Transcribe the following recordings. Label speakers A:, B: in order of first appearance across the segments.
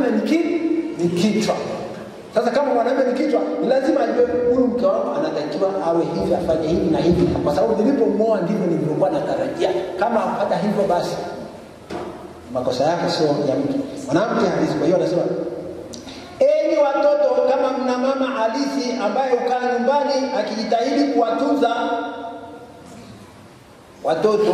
A: mwanamume ni ki ni kichwa. Sasa kama mwanamume ni kichwa, ni lazima ajue huyu mke wangu anatakiwa awe hivi, afanye hivi na hivi, kwa sababu nilipomwoa ndivyo nilivyokuwa natarajia. Kama hata hivyo basi makosa yake sio ya mtu mwanamke halisi. Kwa hiyo anasema enyi watoto, kama mna mama halisi ambaye ukaa nyumbani akijitahidi kuwatunza watoto,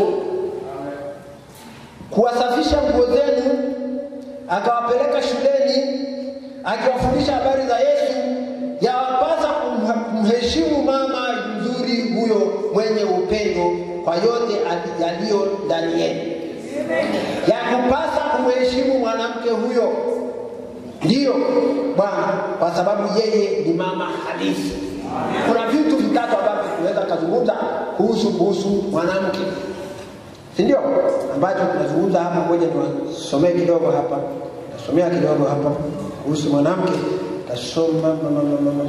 A: kuwasafisha nguo zenu, akawapeleka shuleni, akiwafundisha habari za Yesu, yawapasa kumha- kumheshimu mama mzuri huyo mwenye upendo kwa yote ali- yaliyo ndani yenu ya kupasa kumheshimu mwanamke huyo ndiyo bwana kwa sababu yeye ni mama halisi kuna vitu vitatu ambavyo tunaweza kazungumza kuhusu kuhusu mwanamke si ndio ambacho tunazungumza hapa ngoja niwasomee kidogo hapa tasomea kidogo hapa kuhusu mwanamke tasoma mama, mama, mama.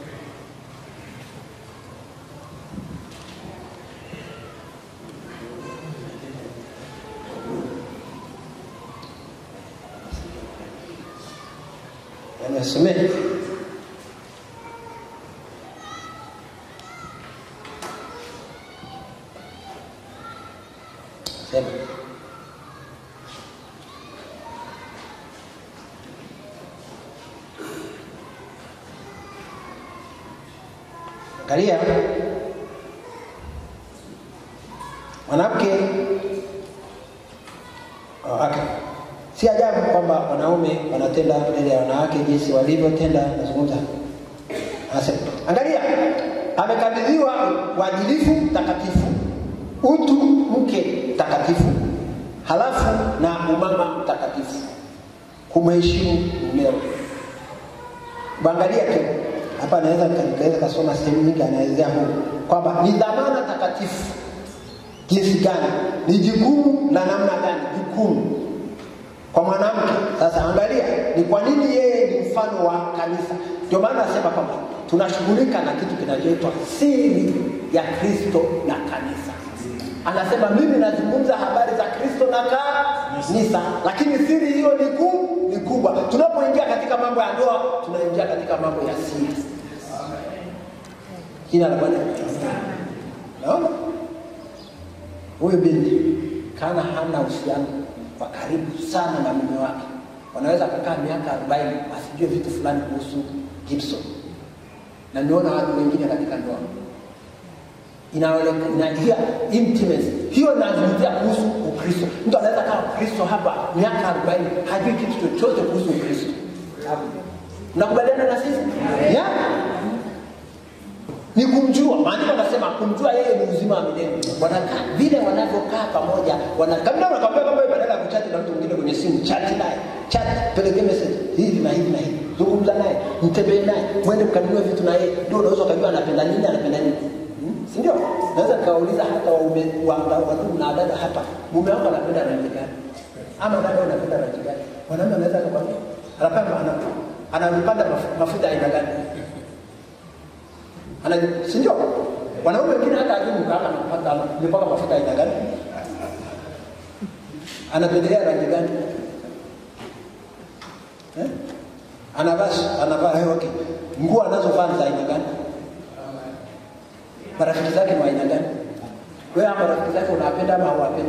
A: Anasomea sema angalia mwanamke oh, okay. si ajabu kwamba wanaume wanatenda mbele ya wanawake jinsi walivyotenda nazungumza anasema angalia amekabidhiwa uadilifu takatifu utu mke takatifu halafu na umama mtakatifu kumheshimu mumeo Bangalia tu hapa, naweza nikaweza kasoma sehemu nyingi, anaelezea Mungu kwamba ni dhamana takatifu jinsi gani, ni jukumu la namna gani, jukumu kwa mwanamke. Sasa angalia ni kwa nini yeye ni mfano wa kanisa. Ndio maana nasema kwamba tunashughulika na kitu kinachoitwa siri ya Kristo na kanisa. Anasema mimi nazungumza habari za Kristo na kanisa, lakini siri hiyo ni kuu ni kubwa. Tunapoingia katika mambo ya ndoa, tunaingia katika mambo ya siri. Jina la Bwana litukuzwe. Naona huyu binti kana hana uhusiano wa karibu sana na mume wake, wanaweza kukaa miaka arobaini asijue vitu fulani kuhusu Gibson, na niona watu wengine katika ndoa inaingia intimacy hiyo inazungumzia kuhusu Ukristo. Mtu anaweza kama Kristo hapa miaka arobaini hajui kitu chochote kuhusu Ukristo. Mnakubaliana na sisi? Yeah. Ni kumjua. Maandiko anasema kumjua yeye ni uzima wa milele. Wanakaa vile wanavyokaa pamoja, wanakamna wanakwambia kwamba badala ya kuchati na mtu mwingine kwenye simu, chati naye, chat, peleke message hivi na hivi na hivi, zungumza naye, mtembee naye, mwende mkanunue vitu na yeye, ndio unaweza ukajua anapenda nini, anapenda nini si ndio? Naweza nikawauliza hata waume wandugu na dada hapa, mume wako anapenda rangi gani? Ama dada unapenda rangi gani? Mwanaume anaweza kukwambia anapenda ana- anapanda maf- mafuta aina gani? Ana si ndio? Wanaume wengine hata ajui mke wake anapaka anapaka mafuta aina gani? Anapendelea rangi gani? Eh? Anavaa anavaa eh, okay. Nguo anazovaa ni za aina gani? marafiki zake ni wa aina gani? Wewe ama marafiki zake unawapenda ama hawapendi?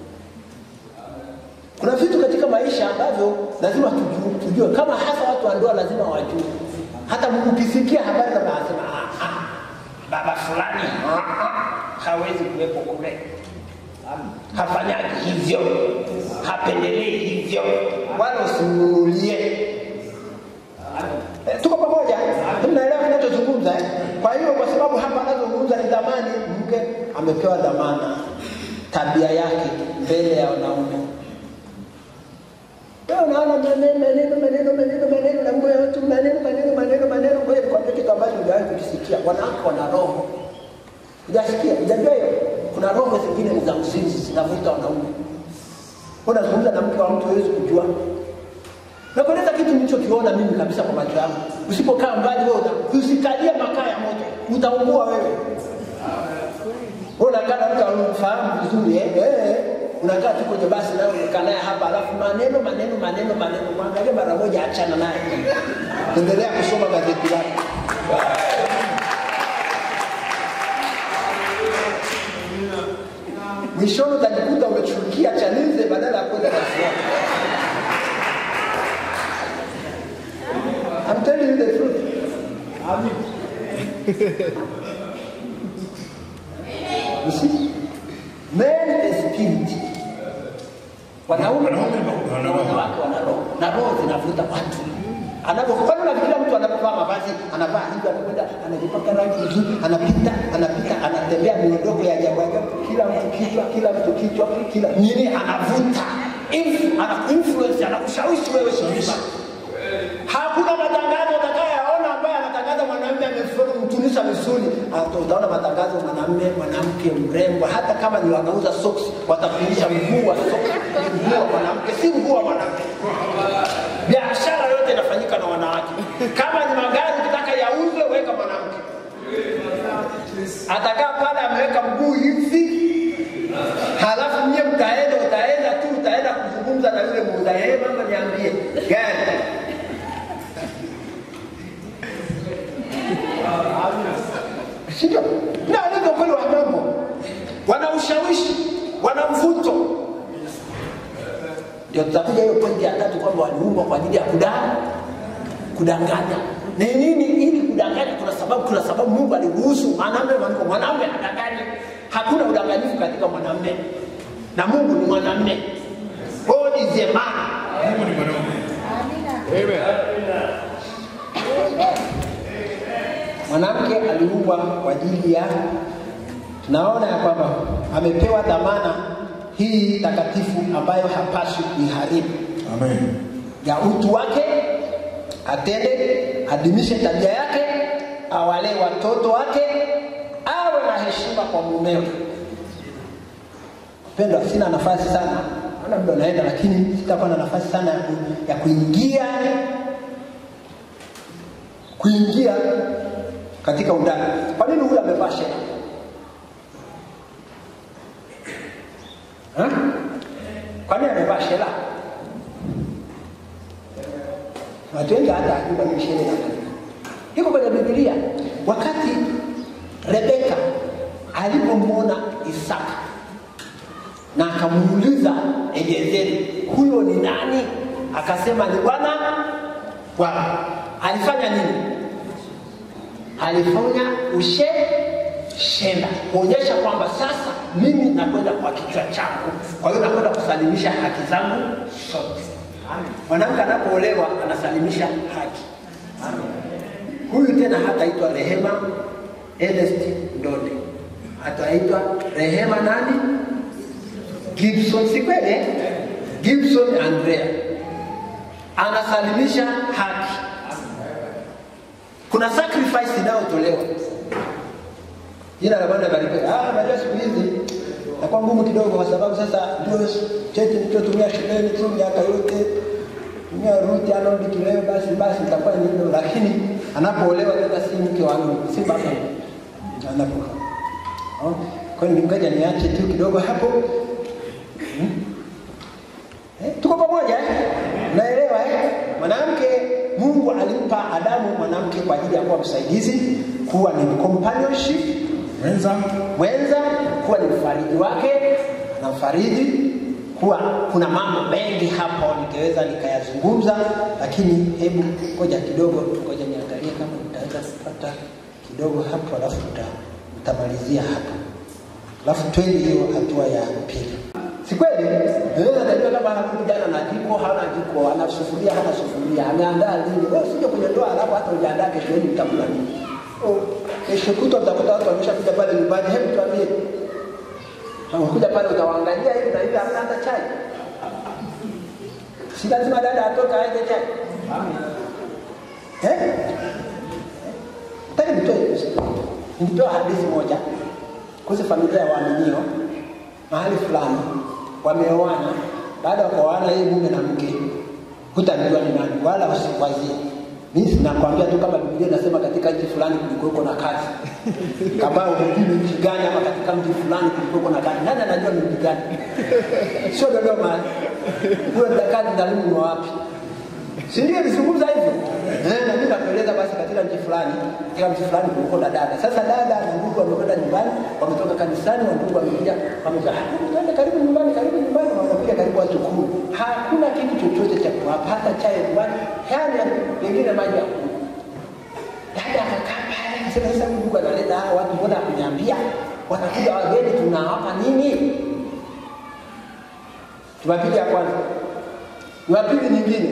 A: Kuna vitu katika maisha ambavyo lazima tujue, tujue kama hasa watu wa ndoa lazima wajue. Hata ukisikia habari za anasema ah, ah, baba fulani ah, ah, hawezi kuwepo kule, hafanyaji hivyo, hapendelei hivyo, wala usimnunulie Eh, tuko pamoja mnaelewa kinachozungumza eh? kwa hiyo kwa sababu hapa anazungumza ni dhamani mke amepewa dhamana tabia yake mbele ya wanaume Wewe unaona maneno maneno maneno maneno maneno na mambo ya watu maneno maneno maneno maneno ngoja nikwambie kitu ambacho hujawahi kukisikia wanawake wana roho hujasikia hujajua hiyo kuna roho zingine ni za uzinzi zinavuta wanaume unazungumza na mke wa mtu huwezi kujua nakueleza kitu nilichokiona mimi kabisa kwa macho yangu. Usipokaa mbali wewe uta- usikalie makaa ya moto, utaungua wewe. Wewe unakaa na mtu anamfahamu vizuri eh, eh, unakaa tu kwenye basi nayo umekaa naye hapa, alafu maneno maneno maneno maneno, mwangalie mara moja, achana naye, endelea kusoma gazeti lako. Mwishoni utajikuta umechukia Chalinze badala ya kwenda Kasuari. I'm telling you the truth. You see? Men is spirit. Wanaume na wanawake wana roho na roho zinavuta watu. Anapokuwa unafikiria mtu anapovaa mavazi anavaa hivi, anakwenda anajipaka rangi nzuri, anapita anapita, anatembea miondoko ya ajabu ajabu, kila mtu kichwa, kila mtu kichwa, kila nini, anavuta Inf- ana influence, anakushawishi wewe shikiba. Hakuna matangazo utakayoyaona ambaye anatangaza mwanamume amemtunisha misuli. Hata Utaona matangazo mwanamume, mwanamke mrembo, hata kama ni wanauza socks, watafundisha mguu wa socks, ni mguu wa mwanamke, si mguu wa mwanamke. Biashara yote inafanyika na wanawake. Kama ni magari ukitaka yauzwe, weka mwanamke. Atakaa pale ameweka mguu hivi, halafu mie mtaenda, utaenda tu, utaenda kuzungumza na yule muuza, hey, mama niambie gari sindio? Na alivyo kweli wa mambo, wana ushawishi, wana mvuto. Ndio tutakuja hiyo pointi ya tatu kwamba waliumbwa kwa ajili ya kudaa kudanganya. Ni nini? Ili kudanganya, kuna sababu, kuna sababu Mungu aliruhusu mwanamume mwanamke, mwanamume adanganye. Hakuna udanganyifu katika mwanamume, na Mungu ni mwanamume. God is a man.
B: Mungu ni mwanaume.
A: Mwanamke aliumbwa kwa ajili ya, tunaona ya kwamba amepewa dhamana hii takatifu ambayo hapaswi kuiharibu
B: Amen.
A: ya utu wake, atende, adimishe tabia yake, awalee watoto wake, awe na heshima kwa mumewe. Pendwa, sina nafasi sana, naona muda unaenda, lakini sitakuwa na nafasi sana ya, ku, ya kuingia kuingia katika undani. Kwa nini huyu amevaa shela? Ha? Kwa nini amevaa shela? Watu wengi hata hajua ni shela inafanyika. Iko kwenye Biblia. Wakati Rebeka alipomwona Isaka na akamuuliza Eliezeri, huyo ni nani? Akasema ni Bwana Bwana. Alifanya nini? Alifanya ushe shenda kuonyesha kwamba sasa mimi nakwenda kwa kichwa changu, kwa hiyo nakwenda kusalimisha haki zangu zote. Mwanamke anapoolewa anasalimisha haki. Huyu tena hataitwa Rehema Ernest Ndode, ataitwa Rehema nani? Gibson, si kweli? eh? Gibson Andrea anasalimisha haki. Kuna sacrifice inayotolewa. Jina la Bwana barikiwe. Ah, najua siku hizi nakuwa ngumu kidogo, kwa sababu sasa ndio cheti nilichotumia shuleni tu miaka yote tumia ruti anaodi kileo, basi basi itakuwa ni hilo, lakini anapoolewa sasa si mke wangu, si baba anapoka. Kwa hiyo ngoja niache tu kidogo hapo. Hmm? Eh, tuko pamoja eh? Naelewa eh? Mwanamke Mungu alimpa Adamu mwanamke kwa ajili ya kuwa msaidizi, kuwa ni companionship,
B: Mwenza.
A: mwenza, kuwa ni mfariji wake, anamfariji, kuwa kuna mambo mengi hapo ningeweza nikayazungumza, lakini hebu ngoja kidogo, ngoja niangalie kama nitaweza kupata kidogo hapo, alafu tuta- tutamalizia hapo, alafu twende hiyo hatua ya pili. Si kweli? Wewe unajua kama huyu kijana na jiko hana jiko, ana sufuria hana sufuria, ameandaa nini? Wewe usije kwenye ndoa alafu hata hujaandaa kesho yenu mtakula nini? Oh, kesho kutwa utakuta watu wameshakuja pale nyumbani, hebu tuambie. Unakuja pale utawaangalia hivi na hivi hamna hata chai. Si lazima dada atoka aje chai. Eh? Nataka nitoe nitoa hadithi moja kuhusu familia ya waaminio mahali fulani wameoana. Baada ya kuoana, yeye mume na mke, hutamjua ni nani, wala usiwazie. Mimi sinakwambia tu kama Biblia inasema katika nchi fulani kulikuweko na kazi. Kama hujui ni nchi gani ama katika mji fulani kulikuweko na kazi. Nani anajua ni mji gani? Sio Dodoma. Huyo kazi ndalimu ni wapi? Si ndio nizungumza hivyo? Eh, na mimi nakueleza basi katika mji fulani, katika mji fulani kulikuwa na dada. Sasa dada na ndugu wamekwenda nyumbani, wametoka kanisani, wa ndugu wamekuja, wamekuja, "Ah, twende karibu nyumbani, karibu nyumbani, wamekuja karibu watu kumi. Hakuna kitu chochote cha kuwapa, hata chai nyumbani, yaani pengine maji ya kunywa. Dada akakaa pale akasema, sasa huyu ndugu analeta hawa watu, mbona hakuniambia? Wanakuja wageni, tunawapa nini? Jumapili ya kwanza, Jumapili nyingine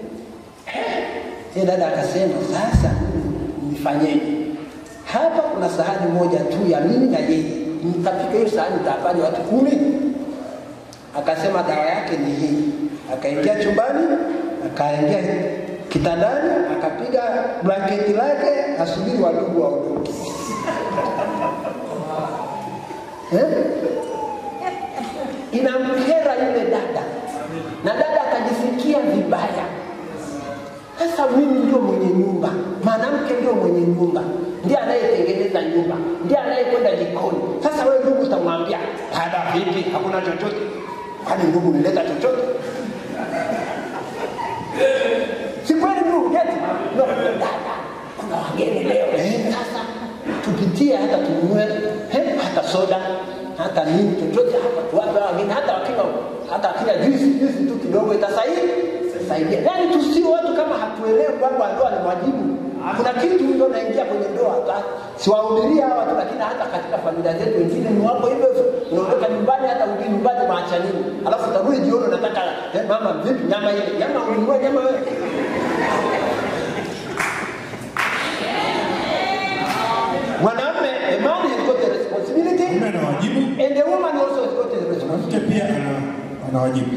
A: yeye dada akasema, sasa nifanyeje? Hapa kuna sahani moja tu ya mimi na yeye, nitapika hiyo sahani, nitafanya watu kumi. Akasema dawa yake ni hii. Akaingia chumbani, akaingia kitandani, akapiga blanketi lake, asubiri wadugu waondoke. eh? Inamkera yule dada, na dada akajisikia vibaya. Sasa mimi ndio mwenye nyumba, mwanamke ndio mwenye nyumba, ndiye anayetengeneza nyumba, ndiye anayekwenda jikoni. Sasa wewe ndugu utamwambia dada, vipi, hakuna chochote? Kwani ndugu nileta chochote? Si kweli ndugu? Eti no, dada, kuna wageni leo eh, sasa tupitie hata tununue eh, hata soda hata nini chochote hapa tuwape wageni, hata wakinywa hata wakinywa juisi juisi tu kidogo itasaidia saidia. Yaani tusio watu kama hatuelewi mambo ya ndoa ni mwajibu. Kuna kitu ndio naingia kwenye ndoa hata siwahubiria hawa watu, lakini hata katika familia zetu wengine ni wako hivyo hivyo. Unaondoka nyumbani, hata urudi nyumbani maacha nini, alafu utarudi jioni unataka eh, mama, vipi nyama ile nyama, ulinunua nyama wewe Mwanamume, a man has got a responsibility
B: Mume ana wajibu,
A: and a woman also has got a responsibility.
B: mke pia ana ana wajibu.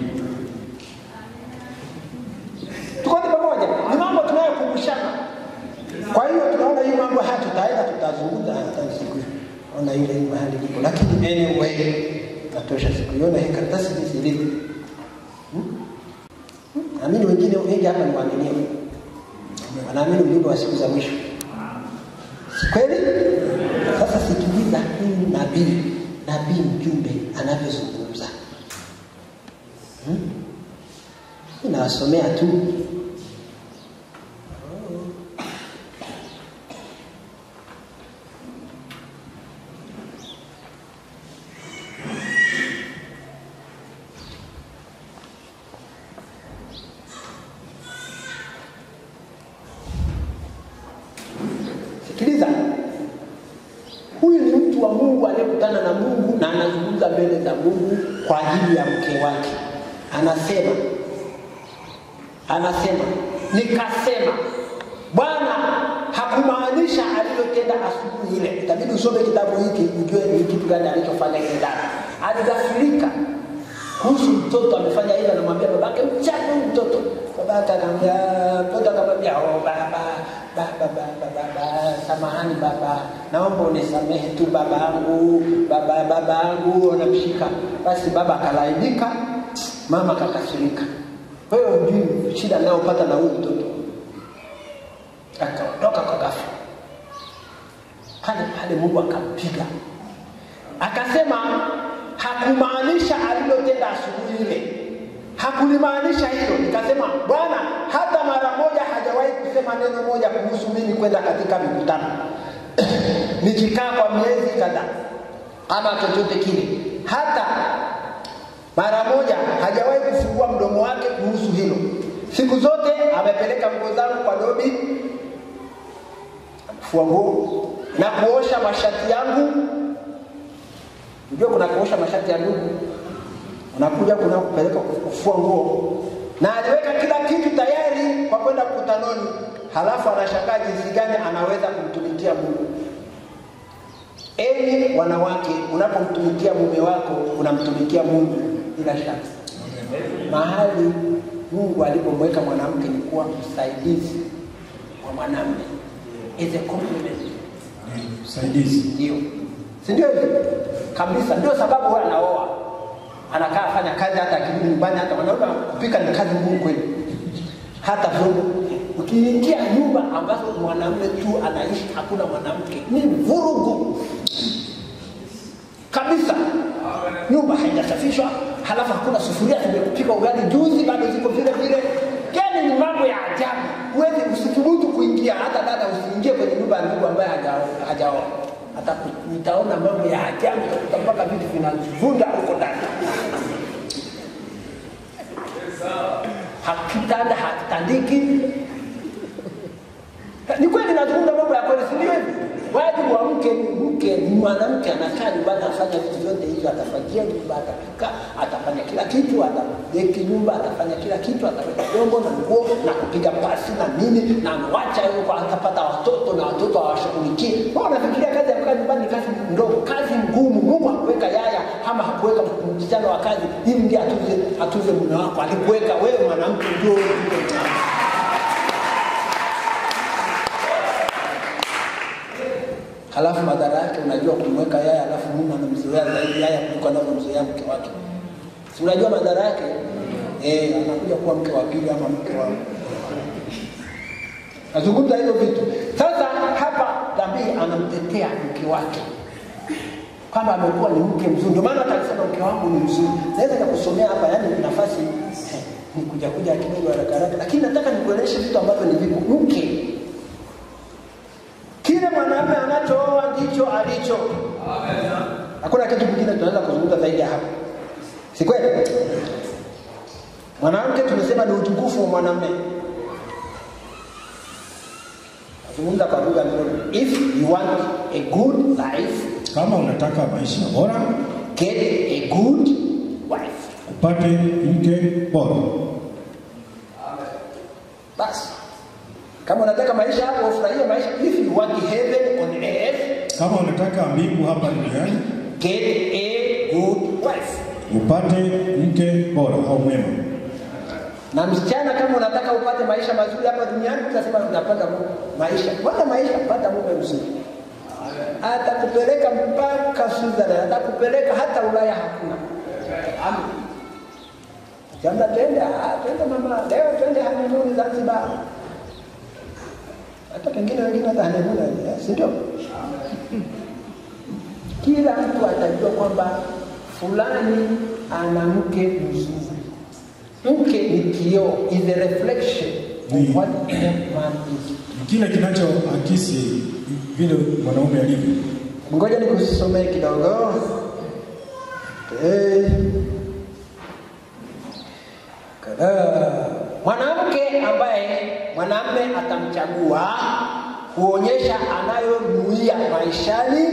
A: Tuko wote pamoja, ni mambo tunayokumbushana. Kwa hiyo tunaona hii mambo haya tutaenda tutazungumza hata siku ona ile mahali liko, lakini anyway natosha siku iona hii karatasi jinsi ilivyo. Hmm? Hmm? Naamini wengine wengi hapa ni waaminifu, wanaamini ujumbe wa siku za mwisho, si kweli? Sasa sikiliza huyu nabii, nabii mjumbe anavyozungumza. Hmm? Ninawasomea tu Sikiliza, huyu ni mtu wa Mungu aliyekutana na Mungu na anazungumza mbele za Mungu kwa ajili ya mke wake. Anasema, anasema nikasema, Bwana hakumaanisha alilotenda asubuhi ile. Itabidi usome kitabu hiki ujue ni kitu gani alichofanya ile dada. Aligafirika kuhusu mtoto amefanya hivyo, anamwambia babake, mchape huyu mtoto. Babake akamwambia, mtoto akamwambia, oh baba, baba, baba, baba, samahani baba, naomba unisamehe tu babangu, baba, babangu, anamshika. Basi baba akalainika, mama akakasirika. Wewe hujui shida anayopata na huyu mtoto. Akaondoka kwa ghafla pale pale, Mungu akampiga akasema hakumaanisha alilotenda asubuhi ile, hakulimaanisha hilo. Nikasema Bwana hata mara moja hajawahi kusema neno moja kuhusu mimi kwenda katika mikutano nikikaa kwa miezi kadhaa ama chochote kile, hata mara moja hajawahi kufungua mdomo wake kuhusu hilo. Siku zote amepeleka nguo zangu kwa dobi, kufua nguo na kuosha mashati yangu Unajua kuna kuosha mashati ya ndugu, unakuja kuna kupeleka kufua nguo, na aliweka kila kitu tayari kwa kwenda mkutanoni, halafu anashangaa jinsi gani anaweza kumtumikia Mungu. Enyi wanawake, unapomtumikia mume wako unamtumikia Mungu bila shaka. Mahali Mungu alipomweka mwanamke ni kuwa msaidizi wa mwanamume, is a compliment,
B: Ni Msaidizi.
A: ndio si ndio hivyo kabisa ndio sababu huwa anaoa anakaa afanya kazi hata akirudi nyumbani hata wanaume kupika ni kazi ngumu kweli hata vyombo ukiingia nyumba ambazo mwanamume tu anaishi hakuna mwanamke ni vurugu kabisa nyumba haijasafishwa halafu hakuna sufuria zimepika ugali juzi bado ziko vile vile yani ni mambo ya ajabu huwezi usithubutu kuingia hata dada usiingie kwenye nyumba ya ndugu ambaye hajaoa hajaoa hata ku- nitaona mambo ya ajabu utakuta mpaka vitu vinavunda huko ndani hakitanda hakitandiki ni kweli nazungumza mambo ya kweli si ndio hivi wajibu wa mke ni mke ni mwanamke anakaa nyumbani afanya vitu vyote hivyo atafagia nyumba atapika atafanya kila kitu atadeki nyumba atafanya kila kitu ataweka vyombo na nguo na kupiga pasi na nini na anawacha huko atapata watoto na watoto awashughulikie wao wanafikiria kazi ya kukaa nyumbani ni kazi ndogo kazi ngumu mungu hakuweka yaya ama hakuweka msichana wa kazi ili ndiye atuze atuze mume wako alikuweka wewe mwanamke ndio halafu madhara yake unajua kumweka yaya halafu mume anamzoea zaidi yaya kuliko anavyomzoea mke wake si unajua madhara yake eh, anakuja kuwa mke wa pili ama mke wa nazungumza hivyo vitu sasa hapa dhambii anamtetea mke wake kwamba amekuwa ni mke mzuri ndio maana hata alisema mke wangu ni mzuri naweza nikakusomea hapa yani nafasi eh, ni kuja kuja kidogo haraka haraka lakini nataka nikueleshe vitu ambavyo ni vipo mke kile mwanamume anachooa ndicho alicho hakuna kitu kingine tunaweza kuzungumza zaidi ya hapo si kweli mwanamke tumesema ni utukufu wa mwanamume nazungumza kwa lugha nzuri if you want a good life
B: Kama unataka maisha bora,
A: get a good wife
B: upate mke bora.
A: basi kama unataka maisha hapo ufurahie maisha if you want heaven on earth
B: Kama unataka mbingu hapa duniani,
A: get a good wife
B: upate mke bora au mwema.
A: na msichana kama unataka upate maisha mazuri hapa duniani utasema unapata mu- maisha pata maisha pata mume mzuri atakupeleka mpaka Switzerland atakupeleka hata Ulaya hakuna Jamba twende ah, twende mama leo twende honeymoon Zanzibar hata pengine wengine hata honeymoon eh, si ndio kila mtu atajua kwamba fulani ana mke mzuri mke ni kioo is a reflection
B: Ni-
A: of what a man is
B: Ni kile kinachoakisi vile mwanaume alivyo.
A: ngoja nikusomee kidogo Eh. Kada. mwanamke ambaye mwanamme atamchagua huonyesha anayonuia maishani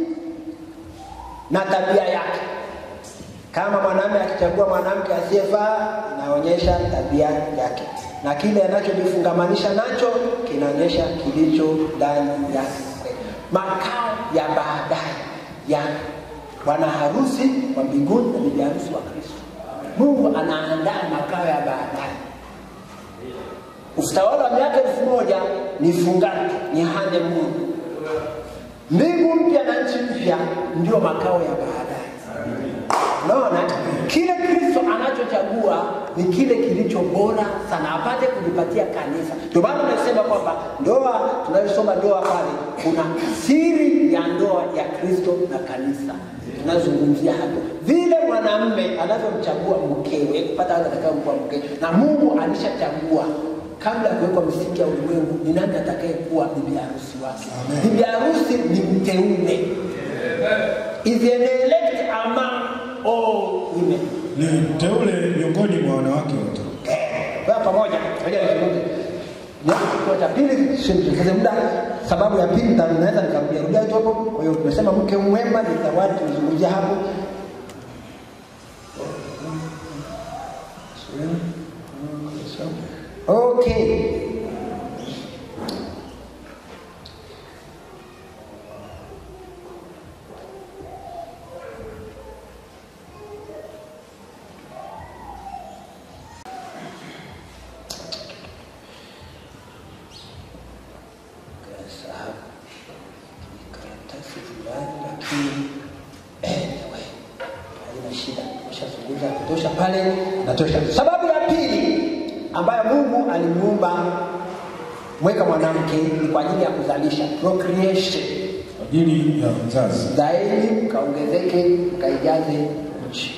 A: na tabia yake kama mwanamume akichagua mwanamke asiyefaa inaonyesha tabia yake na kile anachojifungamanisha nacho kinaonyesha kilicho ndani yake makao ya baadaye ya bwana harusi wa mbinguni na bibi harusi wa kristo mungu anaandaa makao ya baadaye utawala wa miaka elfu moja ni fungati ni honeymoon mbingu mpya na nchi mpya ndio makao ya baadaye unaona kile kristo anachochagua ni kile kilicho bora sana apate kujipatia kanisa ndio maana tunasema kwamba ndoa tunayosoma ndoa pale kuna siri ya ndoa ya kristo na kanisa tunazungumzia hapo vile mwanamme anavyomchagua mkewe kupata wale atakayokuwa mkewe na mungu alishachagua kabla ya kuwekwa misingi ya ulimwengu ni nani atakayekuwa bibi harusi wake
B: Amen.
A: bibi harusi ni mteule is an elect among all women
B: Ni teule miongoni mwa wanawake wote.
A: kwa pamoja ngoja nizungumze Nianze kituo cha pili sipoteze muda sababu ya pili nita- naweza nikarudia rudia tu hapo kwa hiyo tumesema mke mwema ni zawadi tulizungumzia hapo okay Kasahau karatasi fulani, lakini anyway, haina shida, tumeshazungumza kutosha pale, natosha. Sababu ya pili ambayo Mungu alimuumba mweka mwanamke ni kwa ajili ya kuzalisha procreation
B: kwa ajili ya uzazi.
A: zaidi mkaongezeke mkaijaze nchi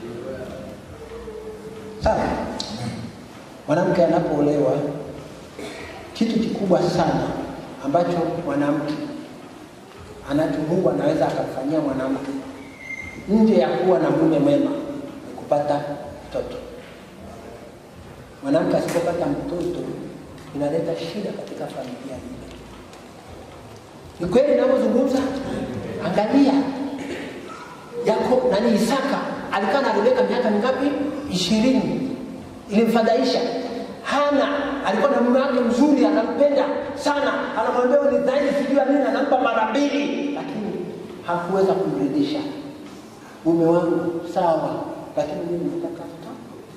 A: sawa mwanamke anapoolewa kitu kikubwa sana ambacho mwanamke anacho mungu anaweza akamfanyia mwanamke nje ya kuwa na mume mwema ni kupata mtoto mwanamke asipopata mtoto inaleta shida katika familia ile ni kweli inavyozungumza angalia yako nani isaka alikaa na rebeka miaka mingapi ishirini ilimfadhaisha hana alikuwa na mume wake mzuri anampenda sana anamwambia "Wewe ni zaidi sijua nini anampa mara mbili lakini hakuweza kumridhisha mume wangu sawa lakini mimi nataka mtoto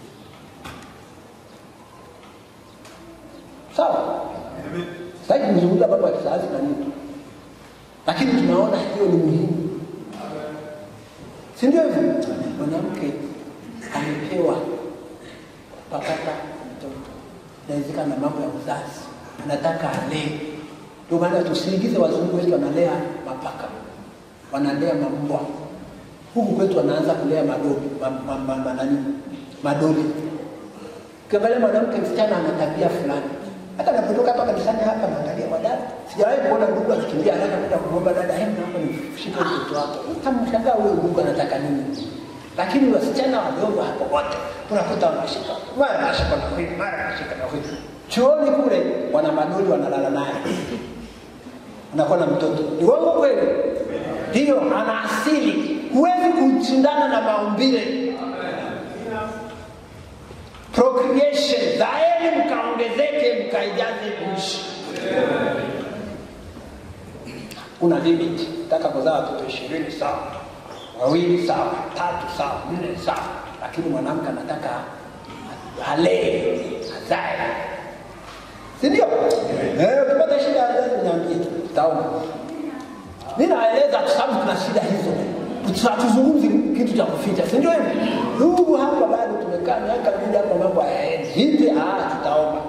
A: sawa sitaki kuzungumza mambo ya kisayansi na nini lakini tunaona hiyo ni muhimu si ndio hivyo mwanamke amepewa kupakata mtoto inawezekana na mambo ya uzazi anataka alee ndio maana tusiingize wazungu wetu wanalea mapaka wanalea mambwa huku kwetu wanaanza kulea madoli ma, ma, ma, ma, nani madoli ukiangalia mwanamke msichana ana tabia fulani hata napotoka hapa kanisani hapa naangalia wadada sijawahi kuona ndugu akikimbia haraka kwenda kumwomba dada hebu naomba nishike mtoto wako utamshangaa huyo ndugu anataka nini lakini wasichana wadogo hapo wote unakuta wanashika mara anashika na huyu mara anashika na huyu chuoni kule wana madoli wanalala naye unakuwa na mtoto ni uongo kweli ndiyo ana asili huwezi kushindana na maumbile procreation zaeni mkaongezeke mkaijaze nchi una limit taka kuzaa watoto ishirini sawa wawili sawa tatu sawa nne sawa lakini mwanamke anataka alee azae sindio ukipata shida ya wazazi niambie tu tutaona mi naeleza kwa sababu tuna shida hizo hatuzungumzi kitu cha kuficha si ndio hivyo ndugu hapa bado tumekaa miaka mingi hapa mambo hayaendi hivi ah, tutaomba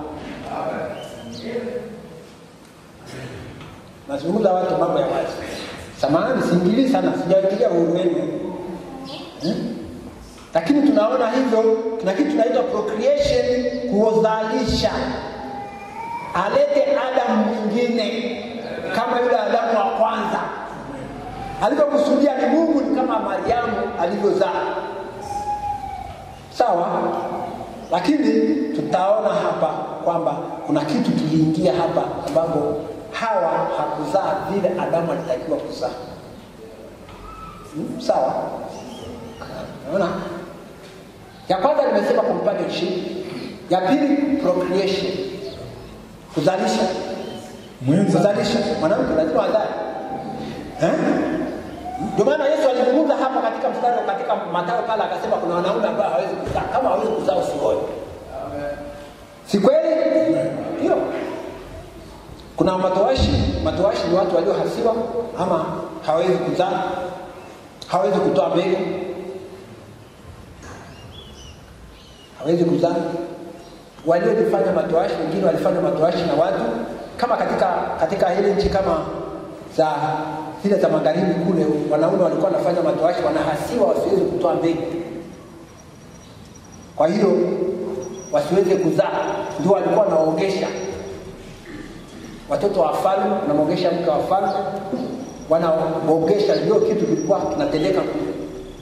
A: nazungumza watu mambo ya wazi samahani siingilii sana sijaingilia uhuru wenu hmm? lakini tunaona hivyo kuna kitu tunaitwa procreation kuzalisha alete adamu mwingine kama yule adamu wa kwanza alivyokusudia ni mungu ni kama mariamu alivyozaa sawa lakini tutaona hapa kwamba kuna kitu kiliingia hapa ambapo hawa hakuzaa vile adamu alitakiwa kuzaa hmm? sawa naona ya kwanza nimesema companionship ya pili procreation kuzalisha
B: Mwenza
A: kuzalisha mwanamke lazima azae eh? ndio maana yesu alizungumza hapa katika mstari katika matayo pale akasema kuna wanaume ambao hawezi kuzaa kama hawezi kuzaa usioe si kweli ndio kuna matoashi matoashi ni watu waliohasiwa ama hawezi kuzaa hawezi kutoa mbegu hawezi kuzaa waliojifanya matoashi wengine walifanya matoashi na watu kama katika katika ile nchi kama za zile za magharibi kule wanaume walikuwa wanafanya matoashi wanahasiwa wasiweze kutoa mbegu kwa hiyo wasiweze kuzaa ndio walikuwa wanaogesha watoto wa falme wanamwogesha mke wa falme wanaogesha ndio kitu kilikuwa kinatendeka kule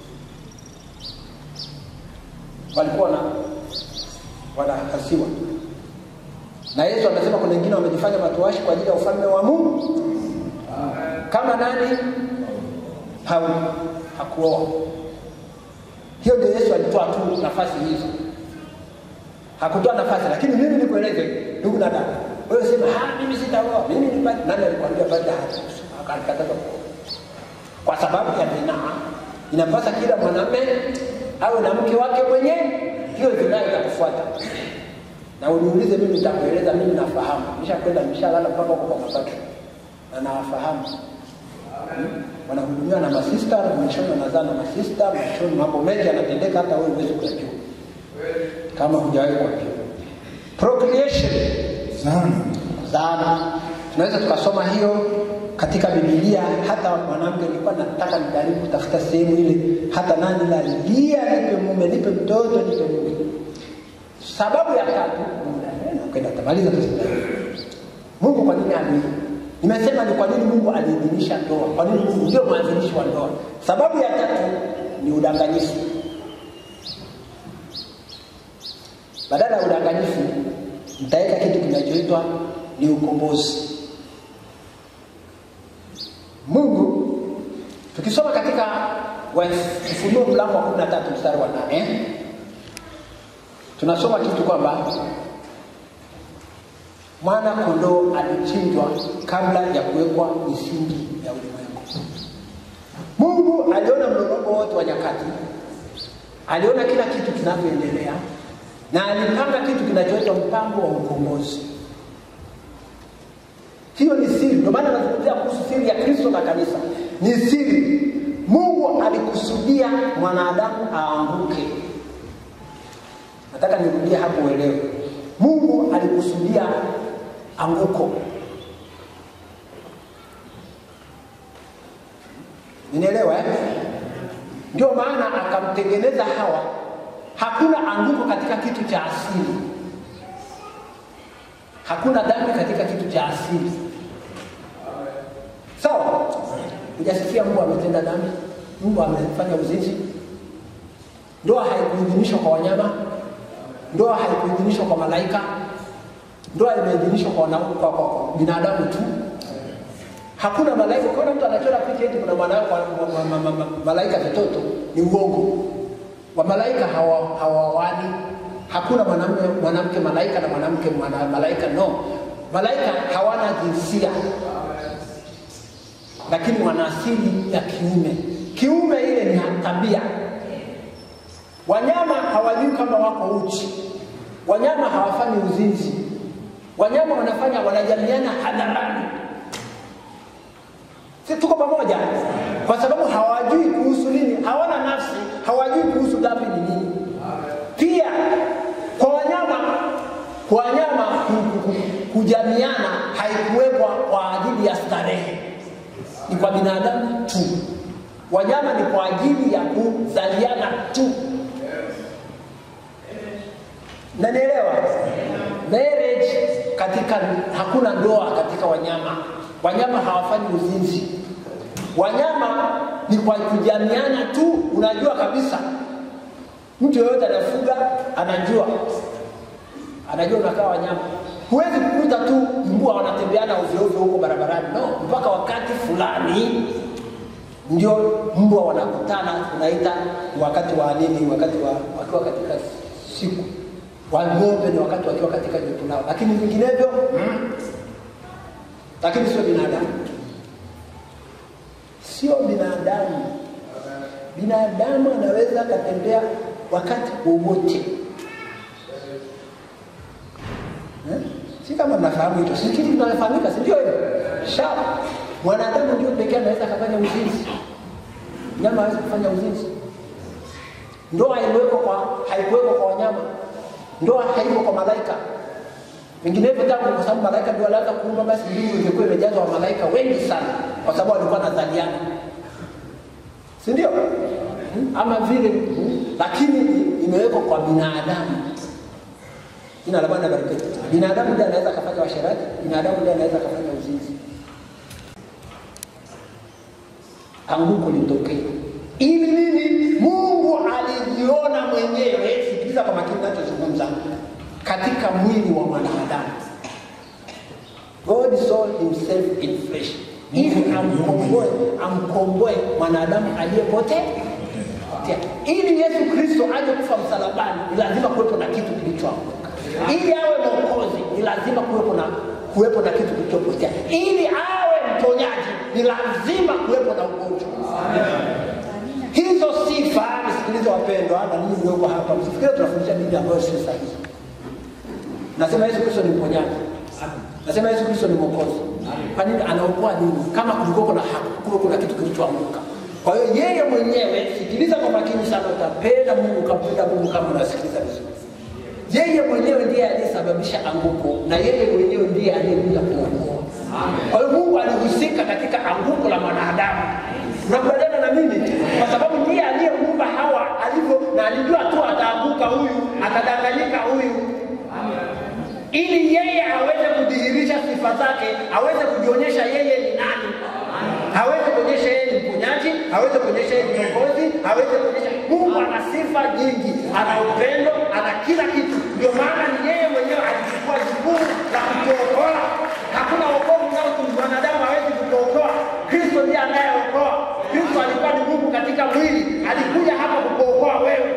A: walikuwa na wanahasiwa na yesu amesema kuna wengine wamejifanya matoashi kwa ajili ya ufalme wa mungu kama nani paulo hakuoa hiyo ndio yesu alitoa tu nafasi hizo hakutoa nafasi lakini mimi nikueleze ndugu na dada wewe sema "Ah, mimi sitaoa mimi ni bado nani alikwambia bado akalikataza kuoa kwa sababu ya zinaa inapasa kila mwanamume awe na mke wake mwenyewe hiyo zinaa itakufuata na uniulize mimi nitakueleza mimi nafahamu nishakwenda nishalala mpaka huko kwa mapato na nawafahamu hmm? wanahudumiwa na masista na mwishoni wanazaa na masista mwishoni mambo mengi yanatendeka hata wewe huwezi kuyajua kama hujawahi kuambiwa procreation
B: sana
A: zaana. Tunaweza tukasoma hiyo katika Biblia. Hata mwanamke, nilikuwa nataka nijaribu kutafuta sehemu ile, hata nani lalia, nipe mume, nipe mtoto, nipe mume. Sababu ya tatu, ukenda tamaliza tu. Mungu kwa nini ali Nimesema ni kwa nini Mungu aliidhinisha ndoa, kwa nini Mungu ndio mwanzilishi wa ndoa. Sababu ya tatu ni udanganyifu. Badala ya udanganyifu, mtaweka kitu kinachoitwa ni ukombozi. Mungu tukisoma katika Ufunuo mlango wa 13 mstari wa 8 tunasoma kitu kwamba mwana kondoo alichinjwa kabla ya kuwekwa misingi ya ulimwengu. Mungu aliona mlolongo wote wa nyakati, aliona kila kitu kinavyoendelea, na alipanga kitu kinachoitwa mpango wa ukombozi. Hiyo ni siri, ndio maana nazungumzia kuhusu siri ya Kristo na kanisa. Ni siri. Mungu alikusudia mwanadamu aanguke. Nataka nirudie hapo uelewe. Mungu alikusudia anguko. Nielewa eh? Ndio maana akamtengeneza Hawa. Hakuna anguko katika kitu cha asili, hakuna dhambi katika kitu cha asili. Sawa? Hujasikia Mungu ametenda dhambi, Mungu amefanya uzinzi. Ndoa haikuidhinishwa kwa wanyama, ndoa haikuidhinishwa kwa malaika, ndoa imeidhinishwa kwa, wana- kwa, kwa, kwa binadamu tu. Hakuna malaika. Ukiona mtu anachora picha eti kuna mwana- wa- wa- wa- ma- ma- ma- malaika vitoto, ni uongo. Wamalaika hawa- hawawani. Hakuna mwanamume mwanamke malaika na mwanamke mwana, malaika no. Malaika hawana jinsia, lakini wana asili ya kiume. Kiume ile ni tabia. Wanyama hawajui kama wako uchi, wanyama hawafanyi uzinzi, wanyama wanafanya wanajamiana hadharani. Si tuko pamoja? Kwa sababu hawajui kuhusu nini, hawana nafsi, hawajui kuhusu dhambi ni nini. Pia kwa wanyama, kwa wanyama ku- ku- ku- kujamiana haikuwekwa kwa ajili ya starehe, ni kwa binadamu tu. Wanyama ni kwa ajili ya kuzaliana tu. Nanielewa? Marriage katika hakuna ndoa katika wanyama. Wanyama hawafanyi uzinzi. Wanyama ni kwa kujamiana tu. Unajua kabisa mtu yeyote anafuga anajua, anajua unakaa wanyama. Huwezi kukuta tu mbwa wanatembeana ovyo ovyo huko barabarani, no, mpaka wakati fulani ndio mbwa wanakutana, unaita wakati wa nini, wakati wa wakiwa katika siku wa ng'ombe ni wakati wakiwa katika joto lao, lakini vinginevyo mm. Lakini sio binadamu, sio binadamu. Binadamu anaweza akatembea wakati wowote eh? Si kama mnafahamu hilo, si kitu kinafahamika, si ndio hivyo? Sharp. Mwanadamu ndio pekee anaweza akafanya uzinzi, nyama hawezi kufanya uzinzi. Ndoa haikuwekwa kwa haikuwekwa kwa wanyama, ndoa haiko kwa malaika. Vinginevyo tangu, kwa sababu malaika ndio walianza kuumba, basi mbingu ingekuwa imejazwa wa malaika wengi sana, kwa sababu walikuwa wanazaliana, si ndio? Hmm? Ama vile hmm? Lakini imewekwa kwa binadamu. Jina la Bwana barikiwe. Binadamu ndiye anaweza akafanya washerati, binadamu ndiye anaweza akafanya uzinzi. Anguko litokee ili nini? Mungu alijiona mwenyewe, sikiliza kwa makini nachozungumza, katika mwili wa mwanadamu. God saw himself in flesh, ili amkomboe, amkomboe mwanadamu aliyepotea kupotea. Ili Yesu Kristo aje kufa msalabani, ni lazima kuwepo na kitu kilichoanguka. Ili awe mwokozi, ni lazima kuwepo na kuwepo na kitu kilichopotea. Ili awe mponyaji, ni lazima kuwepo na ugonjwa. Hizo sifa, nisikilize wapendwa, na ninyi mlioko hapa, msifikiri tunafundisha dini ambayo sio sahihi. Nasema Yesu Kristo ni mponyaji. Nasema Yesu Kristo ni mwokozi. Kwa nini anaokoa nini? Kama kulikuwa na kulikuwa kuna kitu kilichoanguka. Kwa hiyo yeye mwenyewe, sikiliza kwa makini sana, utapenda Mungu, ukampenda Mungu kama unasikiliza vizuri.
C: yeye mwenyewe ndiye aliyesababisha anguko na yeye mwenyewe ndiye aliyekuja kuokoa. Kwa hiyo Mungu alihusika katika anguko la mwanadamu. Unakubaliana na mimi? Kwa sababu ndiye aliyemuumba Hawa alivyo, na alijua tu ataanguka huyu, atadanganyika huyu, ili yeye aweze kudhihirisha sifa zake, aweze kujionyesha yeye ni nani, aweze kuonyesha yeye ni mponyaji, aweze kuonyesha yeye ni mwokozi, aweze kuonyesha Mungu ana sifa nyingi, ana upendo, ana kila kitu. Ndio maana ni yeye mwenyewe alichukua jukumu la kutuokoa. Hakuna wokovu nao mwanadamu hawezi kukuokoa. Kristo ndiye anayeokoa. Kristo alikuwa ni Mungu katika mwili, alikuja hapa kukuokoa wewe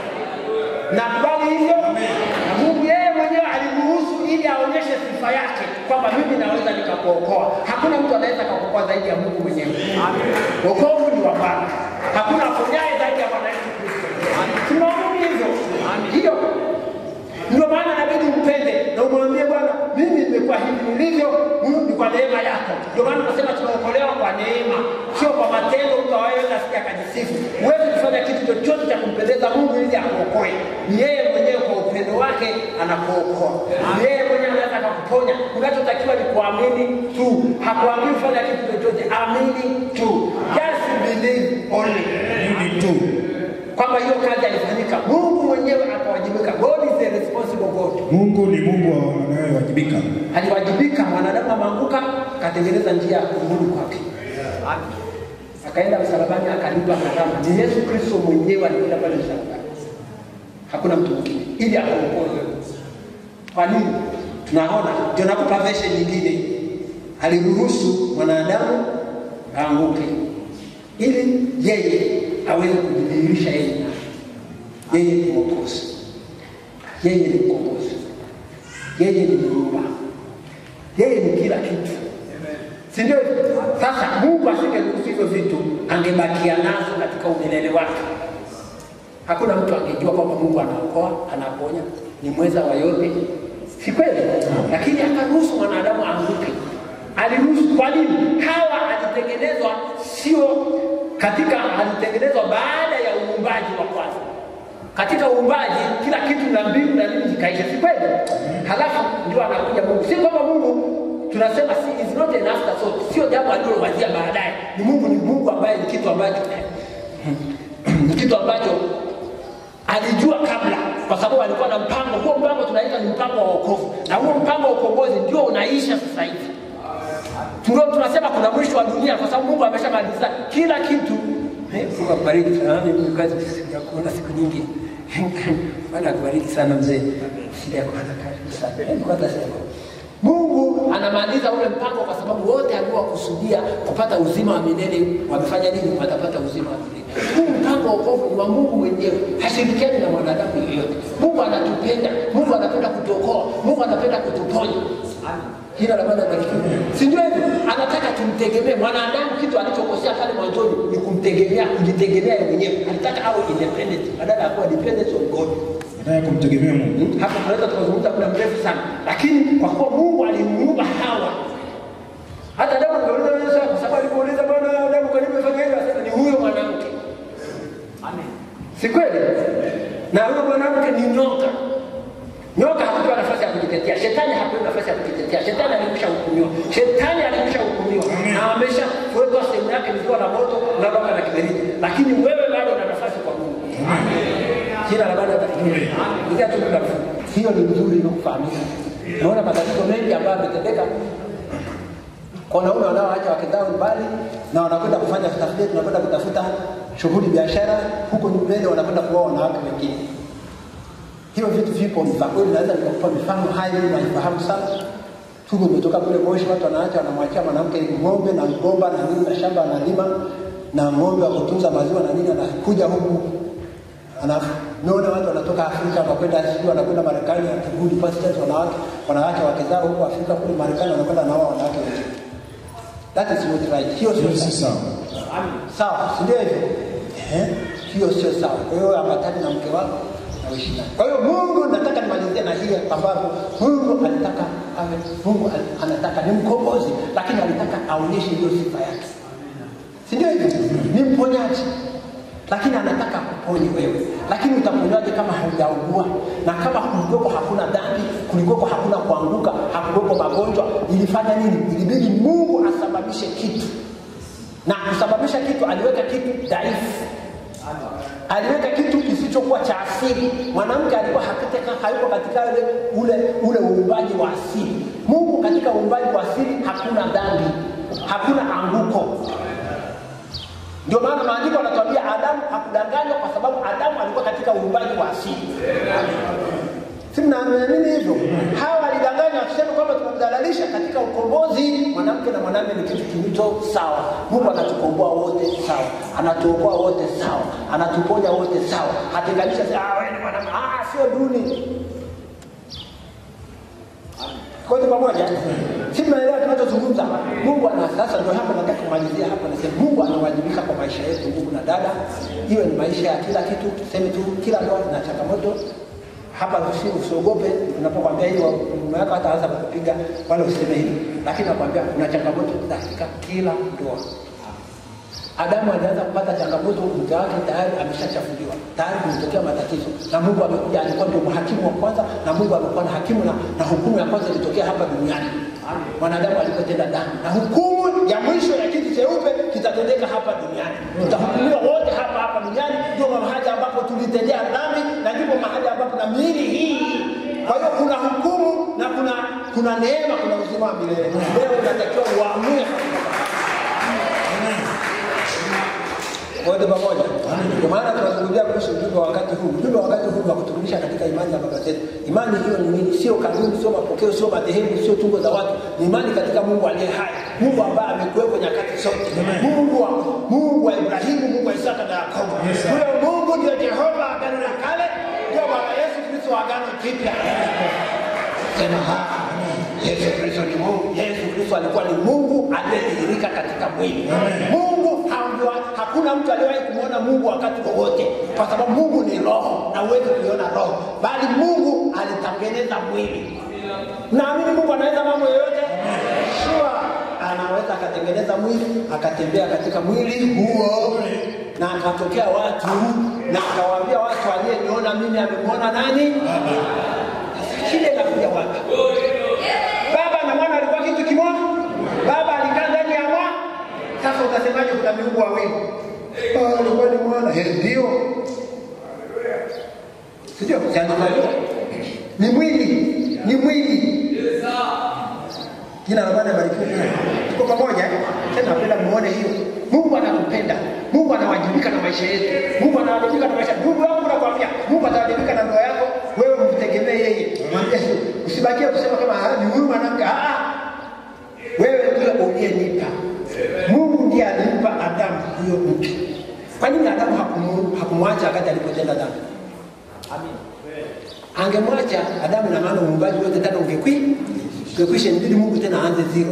C: na kubali hivyo na Mungu yeye mwenyewe aliruhusu ili aonyeshe sifa yake kwamba mimi naweza nikakuokoa. Hakuna mtu anaweza kukuokoa zaidi ya Mungu mwenyewe. Wokovu ni wa Bwana, hakuna aponyaye zaidi ya Bwana Yesu Kristo. Tunaamini hivyo, hiyo ndio maana inabidi umpende na umwambie Bwana, mimi nimekuwa hivi nilivyo, Mungu ni kwa neema yako. Ndio maana tunasema tunaokolewa kwa neema, sio kwa matendo mtu awaweza asije akajisifu. Huwezi kufanya kitu chochote cha kumpendeza Mungu ili akuokoe. Ni yeye mwenyewe kwa upendo wake anakuokoa. Ni yeye mwenyewe anaweza akakuponya. Unachotakiwa ni kuamini tu, hakuambii kufanya kitu chochote, amini tu, just believe only
B: Mimi tu.
C: kwamba hiyo kazi alifanyika. Mungu mwenyewe akawajibika. God is the responsible God.
B: Mungu ni Mungu anayewajibika.
C: aliwajibika. Mwanadamu ameanguka, akatengeneza njia ya kurudi kwake, akaenda msalabani, akalipa gharama. Ni Yesu Kristo mwenyewe alienda pale msalabani, hakuna mtu mwingine, ili akuokoe wewe. Kwa nini? Tunaona ndio nakupa version nyingine, aliruhusu mwanadamu aanguke ili yeye aweze kujidhihirisha yeye ni nani. Yeye ni mwokozi, yeye ni mkombozi, yeye ni muumba, yeye ni kila kitu, si ndio? Sasa Mungu asingeruhusu hivyo vitu, angebakia nazo katika umilele wake. Hakuna mtu angejua kwamba Mungu anaokoa, anaponya, ni mweza wa yote, si kweli? Lakini akaruhusu mwanadamu aanguke. Aliruhusu. Kwa nini? Hawa alitengenezwa sio katika, alitengenezwa baada ya uumbaji wa kwanza. Katika uumbaji kila kitu na mbingu na nini zikaisha, si kweli? Halafu ndio anakuja Mungu. Si kwamba Mungu tunasema si, is not an afterthought, sio jambo alilowazia baadaye. Ni Mungu, ni Mungu ambaye ni kitu ambacho ni kitu ambacho alijua kabla, kwa sababu alikuwa na mpango. Huo mpango tunaita ni mpango wa wokovu, na huo mpango wa ukombozi ndio unaisha sasa hivi. Ndio tunasema kuna mwisho wa dunia, kwa sababu Mungu ameshamaliza kila kitu. Eh, Mungu akubariki sana. Mimi kazi sijakuona siku nyingi. Bwana akubariki sana mzee. Sijakuona karibu sana. Hebu kwanza sema. Mungu anamaliza ule mpango kwa sababu wote aliowakusudia kupata uzima wa milele wamefanya nini? Watapata uzima wa milele. Huu mpango wa wokovu ni wa Mungu mwenyewe, hashirikiani na mwanadamu yeyote. Mungu anatupenda, Mungu anapenda kutuokoa, Mungu anapenda kutuponya. Jina la Bwana libarikiwe. Si ndio hivyo? Anataka tumtegemee. Mwanadamu kitu alichokosea pale mwanzoni ni kumtegemea, kujitegemea yeye mwenyewe. Alitaka awe independent badala ya kuwa dependent on God.
B: Nataka kumtegemea Mungu.
C: Hapo tunaweza tukazungumza muda mrefu sana, lakini kwa kuwa Mungu alimuumba Hawa, hata Adamu angeuliza wewe swali, kwa sababu alipouliza Bwana Adamu, kwa nini umefanya hivyo? Asema ni huyo mwanamke. Si kweli? Na huyo mwanamke ni nyoka. Nyoka hakupewa nafasi ya kujitetea, shetani hakupewa nafasi ya kujitetea. Shetani alikwisha hukumiwa, shetani alikwisha hukumiwa na amesha kuwekwa sehemu yake likiwa na moto na roka na kiberiti, lakini wewe bado una nafasi kwa Mungu. Jina la Bwana libarikiwe. Ingia tu muda mfupi. Hiyo ni nzuri ili kufahamika. Naona matatizo mengi ambayo yametendeka kwa wanaume wanaoacha wake zao mbali na wanakwenda kufanya tafiti, tunakwenda kutafuta shughuli biashara huko mbele, wanakwenda kuoa wanawake wengine. Hiyo vitu vipo, ni vya kweli, naweza nikakupa mifano hai, naifahamu sana. Tuko umetoka kule Moshi, watu wanaacha wanamwachia mwanamke ng'ombe na mgomba na nini na shamba analima na ng'ombe wa kutunza maziwa na nini, anakuja huku anaona watu wanatoka Afrika wanakwenda sijui wanakwenda Marekani, akirudi pastors wanawake wanawake wake zao huko Afrika kule Marekani wanakwenda na wao wanawake wengine. That is not right. Hiyo sio
B: Hiyo si
C: sawa.
B: sawa.
C: Sawa, si ndio hivyo? Eh? Hiyo sio sawa. Kwa hiyo ambatani na mke wako na uishi naye. Kwa hiyo Mungu nataka nimalizie na hii ambapo Mungu alitaka awe Mungu al- anataka ni mkombozi, lakini alitaka aonyeshe hiyo sifa yake. Si ndio hivyo? Ni mponyaji. Lakini anataka akuponye wewe. lakini utaponywaje kama haujaugua na kama kulikuwepo hakuna dhambi kulikuwepo hakuna kuanguka hakukuwepo magonjwa ilifanya nini ilibidi mungu asababishe kitu na kusababisha kitu aliweka kitu dhaifu aliweka kitu kisichokuwa cha asili mwanamke alikuwa hakiteka hayuko katika ule ule ule uumbaji wa asili mungu katika uumbaji wa asili hakuna dhambi hakuna anguko ndio maana maandiko yanatuambia adamu hakudanganywa kwa sababu adamu alikuwa katika uumbaji wa asili si mnaamini hivyo hawa walidanganywa akisema kwamba tumemdhalalisha katika ukombozi mwanamke na mwanamume ni kitu kilicho sawa mungu anatukomboa wote sawa anatuokoa wote sawa anatuponya wote sawa hatenganisha ah, wewe ni mwanamume ah, sio duni kote pamoja si tunaelewa tunachozungumza mungu ana sasa ndio hapa nataka kumalizia hapa nasema mungu anawajibika kwa maisha yetu ndugu na dada iwe ni maisha ya kila kitu tuseme tu kila ndoa na changamoto hapa usi usiogope unapokwambia hilo mume wako hataanza kukupiga wala useme hili lakini nakwambia kuna changamoto katika kila ndoa adamu alianza kupata changamoto mke wake tayari ameshachafuliwa tayari kumetokea matatizo na mungu amekuja alikuwa ndio mhakimu wa kwanza na mungu amekuwa na hakimu na, na hukumu ya kwanza ilitokea hapa duniani mwanadamu alipotenda dhambi na hukumu ya mwisho ya kitu cheupe kitatendeka hapa duniani tutahukumiwa wote hapa hapa duniani ndio mahali ambapo tulitendea dhambi na ndipo mahali ambapo na miili hii kwa hiyo kuna hukumu na kuna kuna neema kuna uzima wa milele leo unatakiwa uamue wote pamoja. Ndio maana tunazungumzia kuhusu ujumbe wa wakati huu. Ujumbe wa wakati huu wa kuturudisha katika imani ya baba zetu. Imani hiyo ni nini? Sio kanuni, sio mapokeo, sio madhehebu, sio tungo za watu. Ni imani katika Mungu aliye hai, Mungu ambaye amekuwepo nyakati zote, Mungu wa Mungu wa Ibrahimu, Mungu wa Isaka na Yakobo. Huyo Mungu ndio Jehova agano la kale, ndio Bwana Yesu Kristo agano jipya. Sema ha. Yesu Kristo ni Mungu. Yesu Kristo alikuwa ni Mungu aliyedhihirika katika mwili. Mungu haambiwa, hakuna mtu aliyewahi kumwona Mungu wakati wowote, kwa sababu Mungu ni roho na huwezi kuiona roho, bali Mungu alitengeneza mwili. Naamini Mungu anaweza mambo yoyote, sure anaweza akatengeneza mwili akatembea katika mwili huo na akatokea watu na akawaambia watu aliyeniona mimi amemwona nani? Shida inakuja wapi? Baba na mwana alikuwa kitu kimoja, baba alikaa ndani ya mwana. Sasa utasemaje kuna miungu wawili? Ah, alikuwa ni mwana. Eh, ndio. Sio, changamoto. Ni mwili, ni mwili. Jina la Bwana barikiwe. Tuko pamoja? Sasa napenda muone hiyo. Mungu anakupenda. Mungu anawajibika na maisha yetu. Mungu anawajibika na maisha. Ndugu yangu nakwambia, Mungu atawajibika na ndoa yako. Wewe mtegemee yeye. Mwambie usibakie kusema kama ah, ni huyu mwanamke. Ah, ah. Wewe ndio uliyenipa. Mungu ndiye alimpa Adamu huyo mke. Kwa nini Adamu hakumu- hakumwacha wakati alipotenda dhambi? Angemwacha Adamu na maana muumbaji wote tena ungekwi ungekwisha, inabidi Mungu tena aanze zero.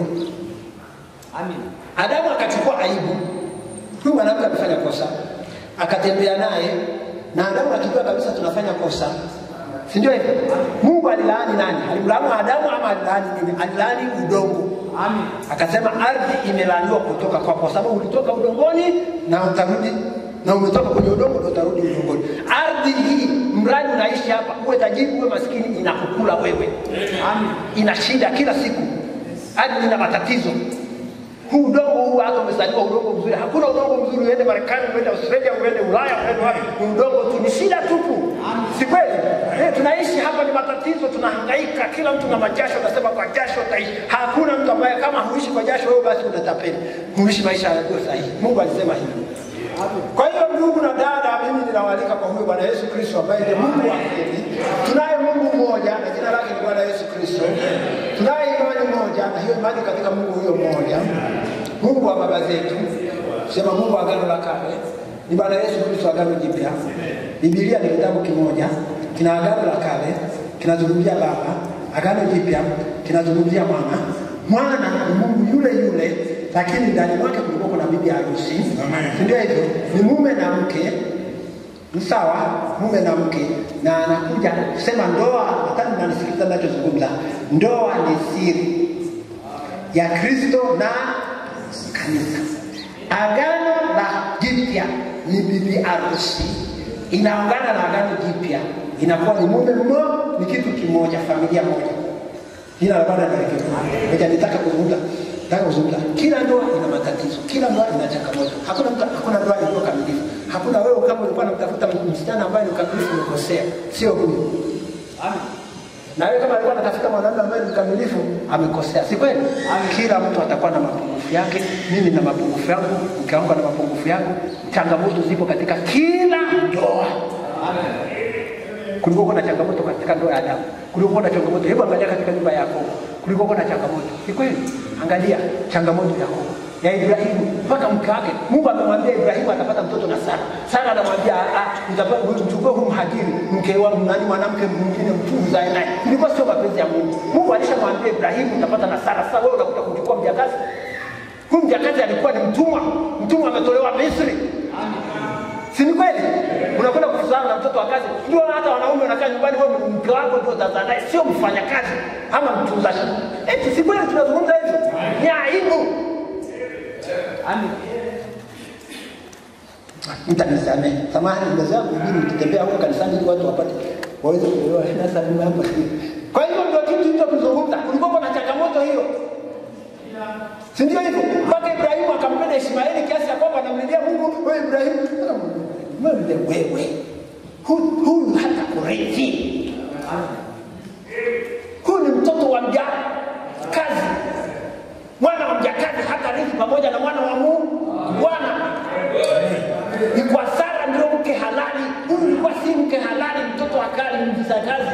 C: Adamu akachukua aibu, huyu mwanamke amefanya kosa, akatembea naye na Adamu akijua kabisa tunafanya kosa, si ndio hivyo? Mungu alilaani nani? Alimlaani Adamu ama alilaani nini? Alilaani udongo. Akasema ardhi imelaaniwa kutoka kwako, kwa sababu ulitoka udongoni na utarudi na umetoka kwenye udongo ndio utarudi udongoni. Ardhi hii mradi unaishi hapa, uwe tajiri uwe maskini, inakukula wewe. Ina shida kila siku, ardhi ina matatizo huu udongo huu hata umezaliwa udongo mzuri hakuna udongo mzuri uende marekani uende australia uende ulaya uende wapi ni udongo tu ni shida tupu si kweli eh, tunaishi hapa ni matatizo tunahangaika kila mtu na majasho unasema kwa jasho utaishi hakuna mtu ambaye kama huishi kwa jasho wewe basi utatapeli huishi maisha yaliyo sahihi mungu alisema hivi kwa hiyo ndugu na dada mimi ninawaalika kwa huyu bwana yesu kristo ambaye ndiye mungu wa kweli tunaye mungu mmoja na jina lake ni bwana yesu kristo tunaye imani moja na hiyo imani katika mungu huyo mmoja mungu wa baba zetu sema mungu wa agano la kale ni bwana yesu kristo agano jipya bibilia ni kitabu kimoja kina agano la kale kinazungumzia baba agano jipya kinazungumzia mwana mwana ni mungu yule yule lakini ndani mwake kulikuwa kuna bibi harusi Si ndio hivyo ni mume na mke ni sawa mume na mke na anakuja kusema ndoa hata mnanisikiliza ninachozungumza ndoa ni siri ya kristo na kanisa agano la jipya ni bibi harusi inaungana na agano jipya, inakuwa ni mume mmoja, ni kitu kimoja, familia moja. Jina la Bwana libarikiwe. Ngoja nitaka kuzungumza nataka kuzungumza, kila ndoa ina matatizo, kila ndoa ina changamoto. Hakuna mtu, hakuna ndoa iliyo kamilifu. Hakuna wewe kama ulikuwa unamtafuta msichana ambaye ni mkamilifu, umekosea, sio huyu. Na wewe kama alikuwa anatafuta mwanamume ambaye ni mkamilifu, amekosea, si kweli? Kila mtu atakuwa na mapungufu yake. Mimi na mapungufu yangu, mke wangu ana mapungufu yangu. Changamoto zipo katika kila ndoa. Kulikuwa kuna changamoto katika ndoa ya Adamu, kulikuwa na changamoto. Hebu angalia katika nyumba ya Yakobo, kulikuwa na changamoto. Ni kweli, angalia changamoto ya Yakobo ya Ibrahimu mpaka mke wake. Mungu amemwambia Ibrahimu atapata mtoto na Sara. Sara anamwambia "Ah, ah, nitapa- mchukue huyu mhajiri mke wa nani, mwanamke mwingine mtu uzae naye. Ilikuwa sio mapenzi ya Mungu. Mungu alishamwambia Ibrahimu utapata na Sara. Sasa wewe unakuja kuchukua mjakazi. Huyu mjakazi alikuwa ni mtumwa, mtumwa ametolewa Misri. Si ni kweli? Unakwenda kuzaa na mtoto wa kazi. Ndio hata wanaume wanakaa nyumbani, wewe mke wako ndio utazaa naye, sio mfanyakazi ama mtunza shamba. Eti si kweli tunazungumza hivyo? Ni aibu. Amen. Mtanisamehe. Samahani nimezoea kuhubiri nikitembea huko kanisani ili watu wapate waweze kuelewa. Sasa mimi hapa. Kwa hiyo ndio kitu hicho kuzungumza. Kulikuwa na changamoto hiyo. Si ndio hivyo? Mpaka Ibrahimu akampenda Ishmaeli kiasi ya kwamba anamlilia Mungu, wewe Ibrahimu, wewe wewe. Huyu huyu hata kurithi. Huyu ni mtoto wa mjakazi. Mwana wa mjakazi hata rithi pamoja na mwana wa Mungu. Bwana ni kwa Sara ndio mke halali. Huyu ilikuwa si mke halali, mtoto wa kali, mjakazi.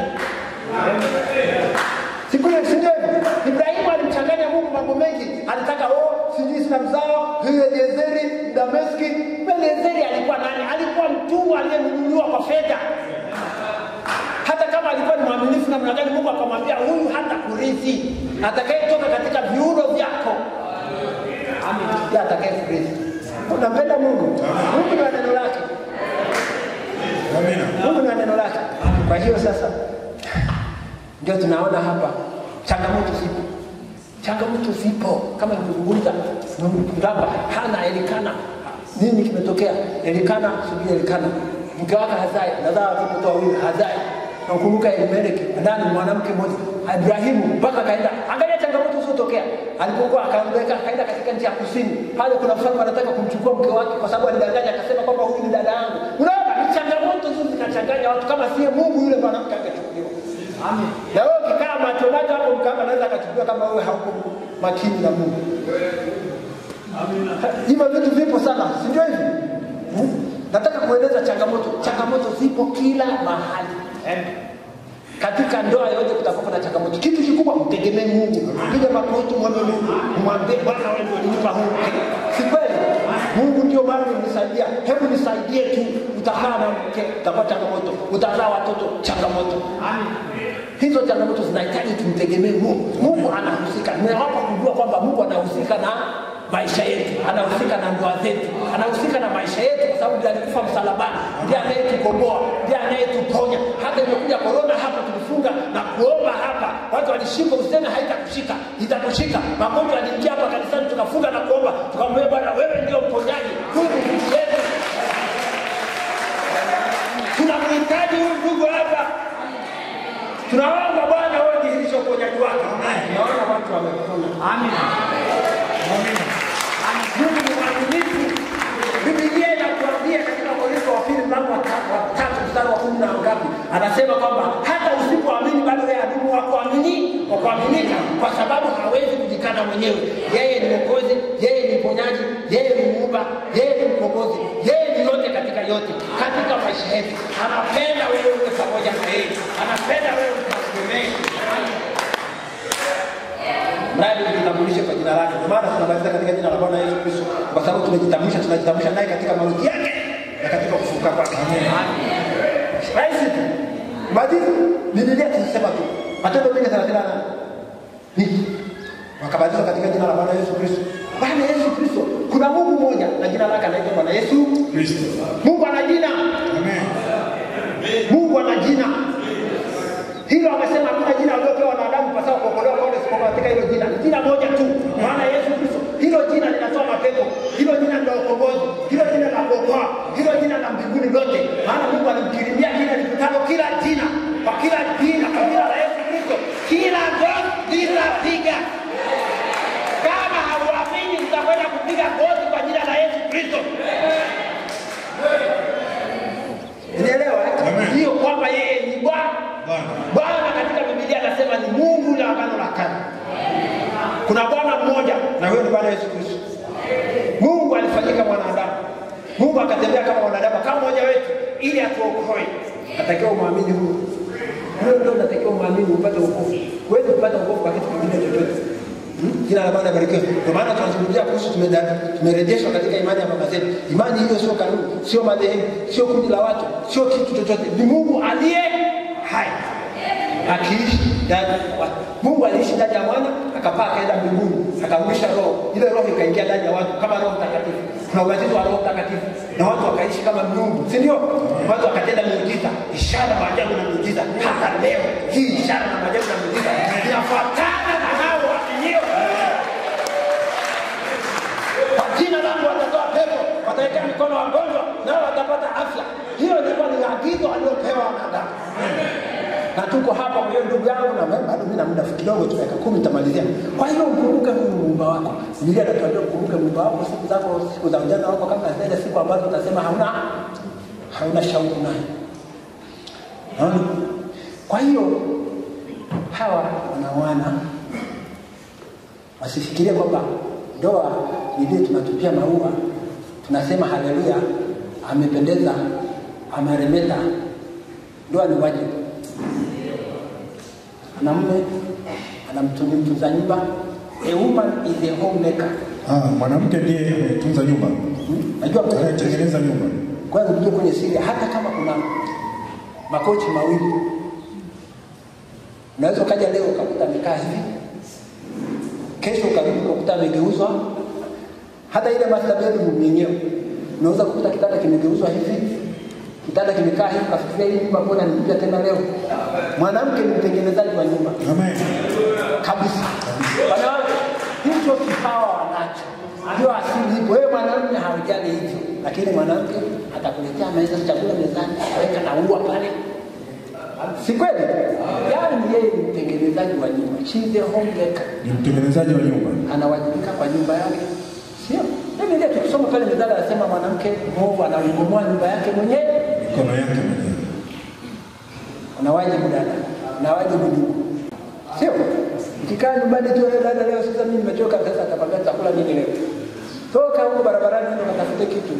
C: Siku ile si ndio? Ibrahimu alimchanganya Mungu mambo mengi. Alitaka oh, sijui sina mzao, huyo Eliezeri Dameski. Eliezeri alikuwa nani? Alikuwa mtumwa aliyenunuliwa kwa fedha. Hata kama alikuwa ni mwaminifu namna gani, Mungu akamwambia huyu hata kurithi, atakayetoka katika viuno vyako ndiye atakaye kurithi. Unampenda Mungu? Mungu ni neno lake. Mungu ni neno lake. Kwa hiyo sasa ndio tunaona hapa changamoto zipo, changamoto zipo kama nilivyozungumza. Baba hana Elikana, nini kimetokea? Elikana subiri, Elikana mke wake hazai, nazaa watoto wawili, hazai. Nakumbuka Elimeleki ndani mwanamke mmoja Ibrahimu mpaka akaenda, angalia changamoto zilizotokea alipokuwa akaondoka, akaenda katika nchi ya kusini. Pale kuna mfalme anataka kumchukua mke wake kwa sababu alidanganya, akasema kwamba huyu ni dada yangu. Unaona, ni changamoto hizo zinachanganya watu. Kama sie Mungu, yule mwanamke angechukuliwa. Amen. Na wewe ukikaa macho macho hapo, mkamba anaweza akachukuliwa kama wewe hauko makini na Mungu. Hivyo vitu vipo sana, si ndio hivi? Hmm? Nataka kueleza changamoto. Changamoto zipo kila mahali. Katika ndoa yote kutakuwa na changamoto. Kitu kikubwa mtegemee Mungu. Piga magoti mwombe Mungu. Mwambie Bwana wewe ndio unipa huu mke. Si kweli? Mungu ndio Bwana unisaidia. Hebu nisaidie tu. Utakaa na mke, utapata changamoto. Utazaa watoto, changamoto. Amen. Hizo changamoto zinahitaji tumtegemee Mungu. Mungu anahusika. Nimewapa kujua kwamba Mungu anahusika na maisha yetu, anahusika na ndoa zetu, anahusika na maisha yetu, kwa sababu ndiye alikufa msalabani, ndiye anayetukomboa, ndiye anayetuponya. Hata imekuja korona hapa, tulifunga na kuomba hapa, watu walishika, useme haitakushika, itakushika. Magonjwa yaliingia hapa kanisani, tukafunga na kuomba, tukamwambia Bwana, wewe ndio mponyaji, huyu ni ndugu yetu, tunamhitaji huyu ndugu hapa tunaomba Bwana wewe dhihirisha uponyaji wake. Naona watu wamepona. Amina. Mungu ni mwaminifu. Biblia inatuambia katika Wakorintho wa pili mlango wa ta- wa tatu mstari wa kumi na ngapi, anasema kwamba hata usipoamini bado yeye adumu wa kuamini wa kuaminika, kwa sababu hawezi kujikana mwenyewe. Yeye ni Mwokozi, yeye ni mponyaji, yeye ni muumba, yeye ni mkombozi, yeye ni yote katika yote katika maisha yetu. Anapenda wewe uwe pamoja na yeye, anapenda wewe ukamtegemee mradi tujitambulishe kwa jina lake. Ndio maana tunabatiza katika jina la Bwana Yesu Kristo, kwa sababu tumejitambulisha, tunajitambulisha naye katika mauti yake na katika kufufuka kwake. Rahisi tu ubatizo, Biblia tunasema tu Matendo mbili thelathini na nane ni wakabatizwa katika jina la Bwana Yesu Kristo. Bwana Yesu Kristo, kuna Mungu mmoja na jina lake anaitwa Bwana Yesu
B: Kristo.
C: Mungu ana jina,
B: Amen.
C: Mungu ana jina hilo amesema hakuna jina aliopewa wanadamu pasao kuokolewa kwa isipokuwa katika hilo jina. Ni jina moja tu, maana Yesu Kristo. Hilo jina linatoa mapepo, hilo jina la ukombozi, hilo jina la kuokoa, hilo jina la mbinguni lote. Maana Mungu Kuna Bwana mmoja na huyo ni Bwana Yesu Kristo. Mungu alifanyika mwanadamu. Mungu akatembea kama mwanadamu kama mmoja wetu ili atuokoe. Natakiwa umwamini huyo. Huyo ndio unatakiwa umwamini upate wokovu. Huwezi kupata wokovu kwa kitu kingine chochote. Hmm? Jina la Bwana libarikiwe. Ndio maana tunazungumzia kuhusu tumeda- tumerejeshwa katika imani ya baba zetu. Imani hiyo sio kanuni, sio madhehebu, sio kundi la watu, sio kitu chochote. Ni Mungu aliye hai akiishi ndani ya watu. Mungu aliishi ndani ya mwana, akapaa akaenda mbinguni, akarudisha roho. Ile roho ikaingia ndani ya watu kama Roho Mtakatifu. Kuna ubatizo wa Roho Mtakatifu na watu wakaishi kama miungu, si ndio? Watu wakatenda miujiza, ishara, maajabu na miujiza. Hata leo hii ishara na maajabu na miujiza inafuatana na hao waaminio. Kwa jina langu watatoa pepo, watawekea mikono wagonjwa, nao watapata afya. Hiyo ilikuwa ni agizo aliopewa wanadamu na tuko hapa kwa hiyo ndugu yangu na bado mimi na muda kidogo tu dakika kumi nitamalizia kwa hiyo mkumbuke huyu muumba wako biblia inatuambia mkumbuke muumba wako siku zako siku za ujana wako kama zile siku ambazo utasema hauna hauna shauku naye naona kwa hiyo hawa wanaoana wasifikirie kwamba ndoa ni vile tunatupia maua tunasema haleluya amependeza ameremeta ndoa ni wajibu mwanamume anamtunza mtunza nyumba a woman is a homemaker
B: Ah, mwanamke ndiye anayetunza nyumba,
C: Hmm? najua kwenye
B: anayetengeneza nyumba.
C: kwanza tujue kwenye siri hata kama kuna makochi mawili unaweza ukaja leo ukakuta amekaa hivi kesho ukarudi ukakuta amegeuzwa hata ile master bedroom yenyewe unaweza kukuta kitanda kimegeuzwa hivi kitanda kimekaa hivi kafikiria hii nyumba mbona nikuja tena leo mwanamke ni mtengenezaji wa nyumba
B: Amen.
C: kabisa. Wanawake hicho kipawa wanacho, ndio asili ipo. Wewe mwanamume haujali hivyo, lakini mwanamke atakuletea meza chakula mezani, aweka na ua pale, si kweli? Yaani yeye ni mtengenezaji wa nyumba, she is a homemaker,
B: Ni mtengenezaji wa nyumba.
C: anawajibika kwa nyumba yake, sio mimi ndio tukisoma pale mezani anasema mwanamke mwovu anaibomoa nyumba yake mwenyewe.
B: Mikono yake mwenyewe.
C: Una wajibu dada, una wajibu ndugu, sio? Ukikaa nyumbani tu wewe dada, leo sasa mimi nimechoka, sasa atakwambia chakula nini leo? Toka huko barabarani ndio katafute kitu,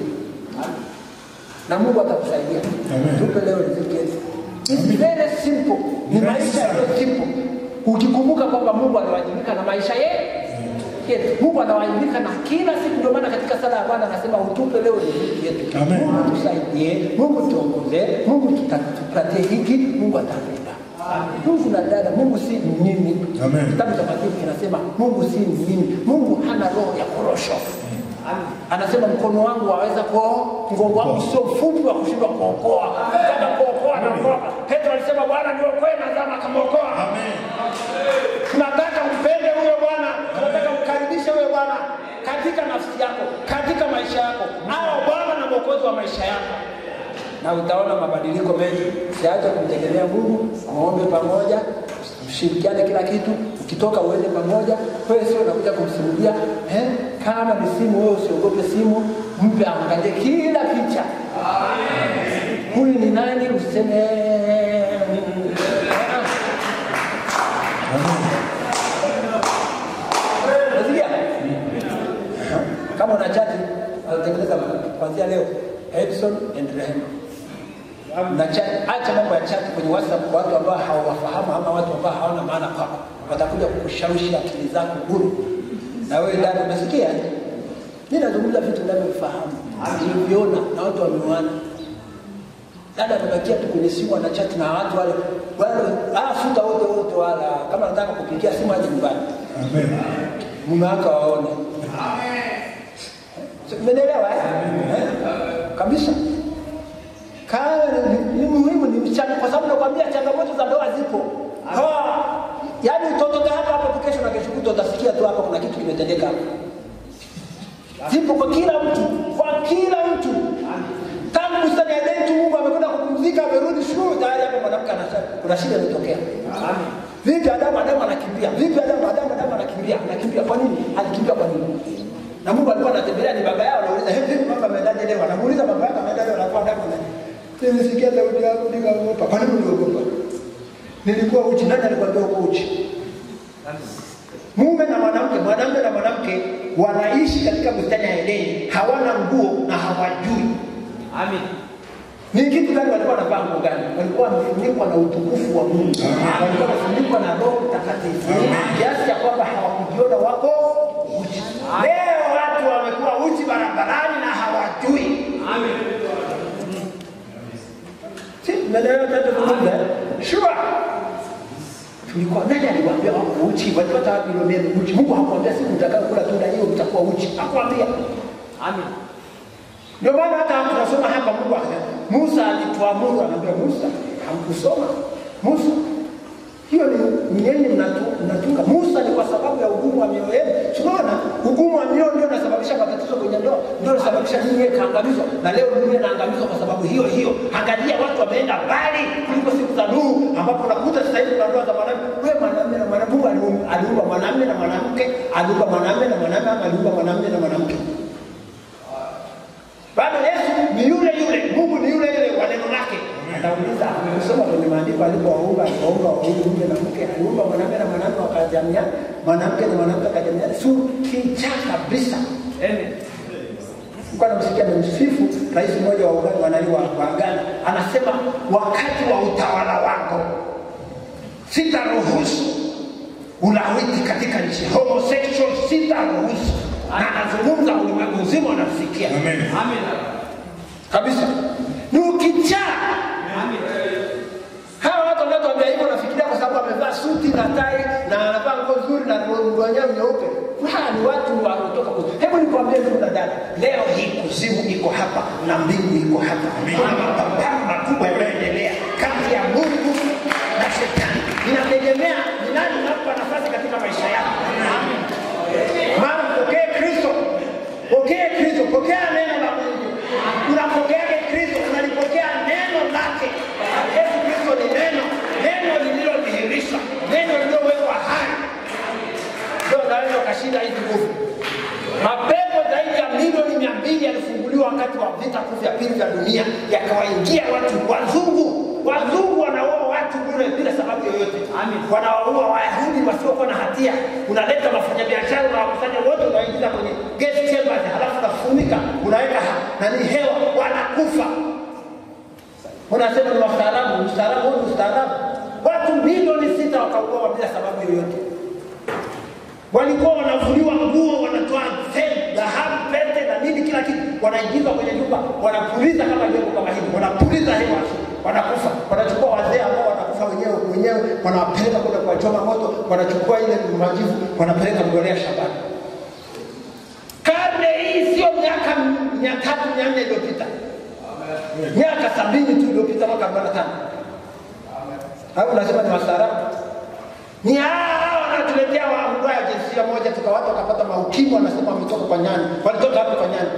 C: na Mungu atakusaidia.
B: Amen.
C: Tupe leo riziki yetu. It's very simple, ni
B: Very
C: maisha
B: simple.
C: yaliyo simple. Ukikumbuka kwamba Mungu anawajibika na maisha yetu yetu. Mungu anawajibika na kila siku. Ndio maana katika sala ya Bwana anasema utupe leo riziki yetu.
B: Amen.
C: Mungu tusaidie, Mungu tuongoze, Mungu tuta- tupatie hiki, Mungu atakupa. Mungu na dada, Mungu si mnyimi.
B: Amen.
C: Kitabu takatifu kinasema Mungu si mnyimi. Mungu hana roho ya korosho. Anasema mkono wangu waweza kuoa, mgongo wangu sio mfupi wa kushindwa kuokoa. Kama kuokoa na kuokoa. Petro alisema Bwana niokoe na zama akamwokoa. Tunataka umpende huyo Bwana, tunataka umkaribishe huyo Bwana katika nafsi yako, katika maisha yako, awe Bwana na mwokozi wa maisha yako, na utaona mabadiliko mengi. Usiache kumtegemea Mungu, muombe pamoja, mshirikiane kila kitu. Ukitoka uende pamoja, wewe sio unakuja kumsimulia eh? Kama ni simu, wewe usiogope simu, mpe aangalie kila picha. Huyu ni nani? Useme mm, ah, Unasikia? Kama una chati anatengeneza kuanzia leo Edson and Rehema. Na chat, acha mambo ya chat kwenye WhatsApp kwa watu ambao hawafahamu ama watu ambao hawana maana kwako. Watakuja kukushawishi akili zako bure. Na wewe dada umesikia? Mimi nazungumza vitu ninavyofahamu. Nilivyoona na watu wameona. Dada amebakia tu kwenye simu ana chat na watu wale wale ah, futa wote wote wala kama nataka kupigia simu aje nyumbani
B: Amen.
C: mume wake waone. Umenielewa eh? Eh? Kabisa. Kaa ni, ni muhimu ni mchana kwa sababu nakwambia changamoto za ndoa zipo. Ha, yaani utotoka hapa hapa tu kesho na kesho kutwa utasikia tu hapa kuna kitu kimetendeka hapa. Zipo kwa kila mtu, kwa kila mtu. Tangu bustani ya Edeni tu Mungu amekwenda kupumzika, amerudi shule tayari hapa mwanamke anasema kuna shida imetokea. Vipi Adamu Adamu anakimbia? Vipi Adamu Adamu Adamu anakimbia? Anakimbia kwa nini? Alikimbia kwa nini? Na Mungu alikuwa anatembelea ni baba yao anauliza, "Hey, vipi baba ameendaje leo?" Anamuuliza baba yake ameendaje leo, anakuwa Adamu na Nilisikia sauti yako nikaogopa. Kwa nini uliogopa? Nilikuwa uchi. Nani alikwambia uko uchi? mume na mwanamke, mwanamume na mwanamke wanaishi katika bustani ya Edeni, hawana nguo na hawajui
D: Amen.
C: ni kitu gani walikuwa wanavaa nguo gani? Walikuwa wamefunikwa na utukufu wa Mungu, walikuwa wamefunikwa na Roho Mtakatifu kiasi cha kwamba hawakujiona wako uchi. Leo watu wamekuwa uchi barabarani na hawajui.
D: Amen.
C: Si tumeelewa tunachozungumza? Sure. Tulikuwa nani aliwaambia wako uchi? Walipata wapi hilo neno uchi? Mungu hakuambia siku mtakayokula tunda hiyo mtakuwa uchi. Hakuambia.
D: Amen.
C: Ndio maana hata tunasoma hapa Mungu akasema Musa alituamuru, anaambia Musa, hamkusoma Musa, hiyo ni nyinyi mnatu- mnatunga. Musa ni kwa sababu ya ugumu wa mioyo yenu. Tunaona ugumu wa mioyo ndio unasababisha matatizo kwenye ndoa, ndio unasababisha ninyi kaangamizwa, na leo dunia inaangamizwa kwa sababu hiyo hiyo. Angalia watu wameenda mbali kuliko siku za Nuhu, ambapo unakuta sasa hivi kuna ndoa za mwanamke. Wewe mwanamume na mwanamke, Mungu aliumba- aliumba mwanamume na mwanamke, aliumba mwanamume na mwanamume, ama aliumba mwanamume na mwanamke bado Yesu ni yule yule, Mungu ni yule yule wa neno lake. Atauliza, kusoma kwenye maandiko alipowaumba, alipoumba wawili mume na mke, aliumba mwanamume na mwanamke wakajamiana, mwanamke na mwanamke wakajamiana, si kicha kabisa.
D: Amen.
C: Nilikuwa namsikia nimsifu rais mmoja wa Uganda wanani wa, wa Ghana anasema, wakati wa utawala wako sitaruhusu ulawiti katika nchi, homosexual sitaruhusu. Na anazungumza ulimwengu mzima unamsikia
B: Amen.
D: Amen.
C: kabisa, ni ukichaa
D: Amen.
C: Hawa watu wanaotuambia hivyo nafikiria kwa sababu amevaa suti na tai na anavaa nguo nzuri na nguo yenyewe nyeupe. Hawa ni watu wanaotoka kuzimu. Hebu nikwambie ndugu na dada, leo hii kuzimu iko hapa na mbingu iko hapa. Kuna mapambano makubwa yanayoendelea kati ya Mungu na shetani. Inategemea ni nani unampa nafasi katika maisha yako. Maana mpokee Kristo, pokee Kristo, pokea neno la Mungu. Unapokeaje Kristo? Unalipokea neno lake. Yesu Kristo ni neno, neno lililodhihirishwa, neno lililowekwa hai, ndio unaweza ukashinda hizi nguvu. Mapepo zaidi ya milioni mia mbili yalifunguliwa wakati wa vita kuu vya pili vya dunia, yakawaingia watu wazungu. Wazungu wanaua watu bure bila sababu yoyote,
D: Amen.
C: wanawaua Wayahudi wasiokuwa na hatia. Unaleta wafanyabiashara, unawakusanya wote, unawaingiza kwenye gas chambers, halafu unafunika, unaweka ha- nani hewa, wanakufa. Unasema ni wastaarabu, ustaarabu huu ni ustaarabu. Watu milioni sita wakauawa bila sababu yoyote walikuwa wanavuliwa nguo, wanatoa fedha, dhahabu, pete na nini, kila kitu, wanaingiza kwenye nyumba, wanapuliza kama jengo kama hili, wanapuliza hewa, wanakufa. Wanachukua wazee ambao wanakufa wenyewe wenyewe, wanawapeleka kwenda kuwachoma moto, wanachukua ile majivu, wanapeleka mbolea shambani. Karne hii sio miaka mia tatu mia nne iliyopita, miaka sabini tu iliyopita, mwaka arobaini na tano au unasema ni wastaarabu? ni hao wanatuletea waambua ya jinsia moja, tukawata wakapata maukimwi, wanasema wametoka kwa nyani. Walitoka hapo kwa nyani,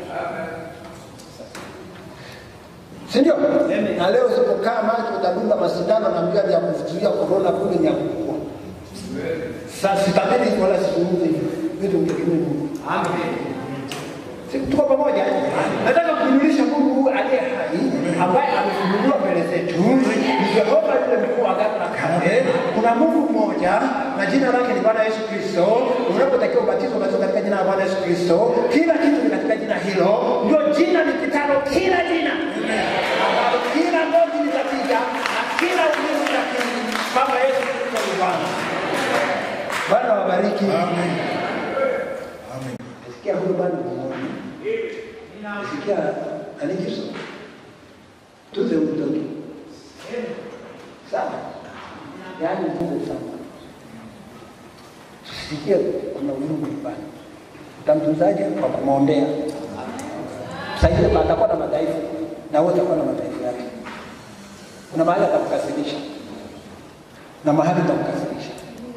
C: si ndio? Na leo usipokaa macho utadunga masindano na mbia ya kuzuia korona kule ni ya kukua. Sasa sitabiri wala sizungumze hivyo, vitu mtegemee Mungu.
D: Amen.
C: Si tuko pamoja? Nataka kumjulisha Mungu aliye hai ambaye amefunuliwa mbele zetu ni Jehova yule mkuu wa agano la kale. Kuna Mungu mmoja na jina lake ni Bwana Yesu Kristo. Unapotakiwa ubatizo, ubatizo katika jina la Bwana Yesu Kristo. Kila kitu ni katika jina hilo, ndio jina lipitalo kila jina, ambalo kila goti litapiga na kila ulimi utakiri kwamba Yesu Kristo ni Bwana. Bwana wabariki.
B: Amen. Amen.
C: Sikia huyo bwana mmoja. Sikia alikiso. Tuze mtoto. Sawa. Yaani Mungu sana. Sikia kuna Mungu nyumbani. Utamtunzaje kwa kumwombea. Sasa hivi atakuwa na madhaifu na wewe utakuwa na madhaifu yake. Kuna mahali atakukasirisha na mahali atakukasirisha.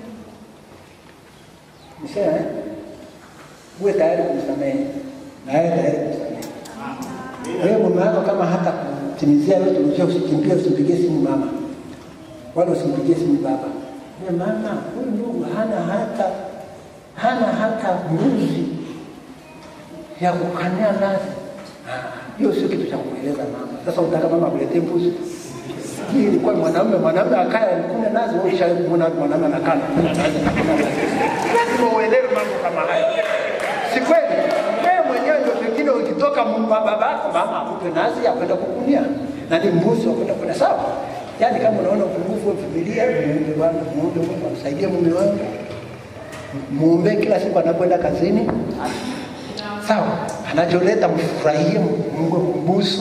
C: Nisema eh? uwe tayari kumsamehe na yeye tayari kumsamehe. Wewe mume wako kama hata kutimizia yote ulivyo, usikimbie, usimpigie simu mama wala usimpigie simu baba. Wewe mama, huyu ndugu hana hata hana hata mbuzi ya kukania nazi. Ah, Hiyo sio kitu cha kumweleza mama. Sasa utaka mama akuletee mbuzi? Hii ilikuwa mwanaume, mwanaume akaya kuna nazi, wewe ushaona mwanaume anakaa na kuna nazi na kuna nazi. Lazima uelewe mambo kama haya, si kweli? Wewe mwenyewe ndio pengine ukitoka mwa babako, mama akupe nazi ya kwenda kukunia na ni mbuzi wa kwenda kwenda sawa. Yaani kama unaona upungufu wa Biblia, muombe Bwana, muombe Mungu amsaidie mume wangu, muombe kila siku anapoenda kazini, sawa, anacholeta mfurahie, Mungu kumbusu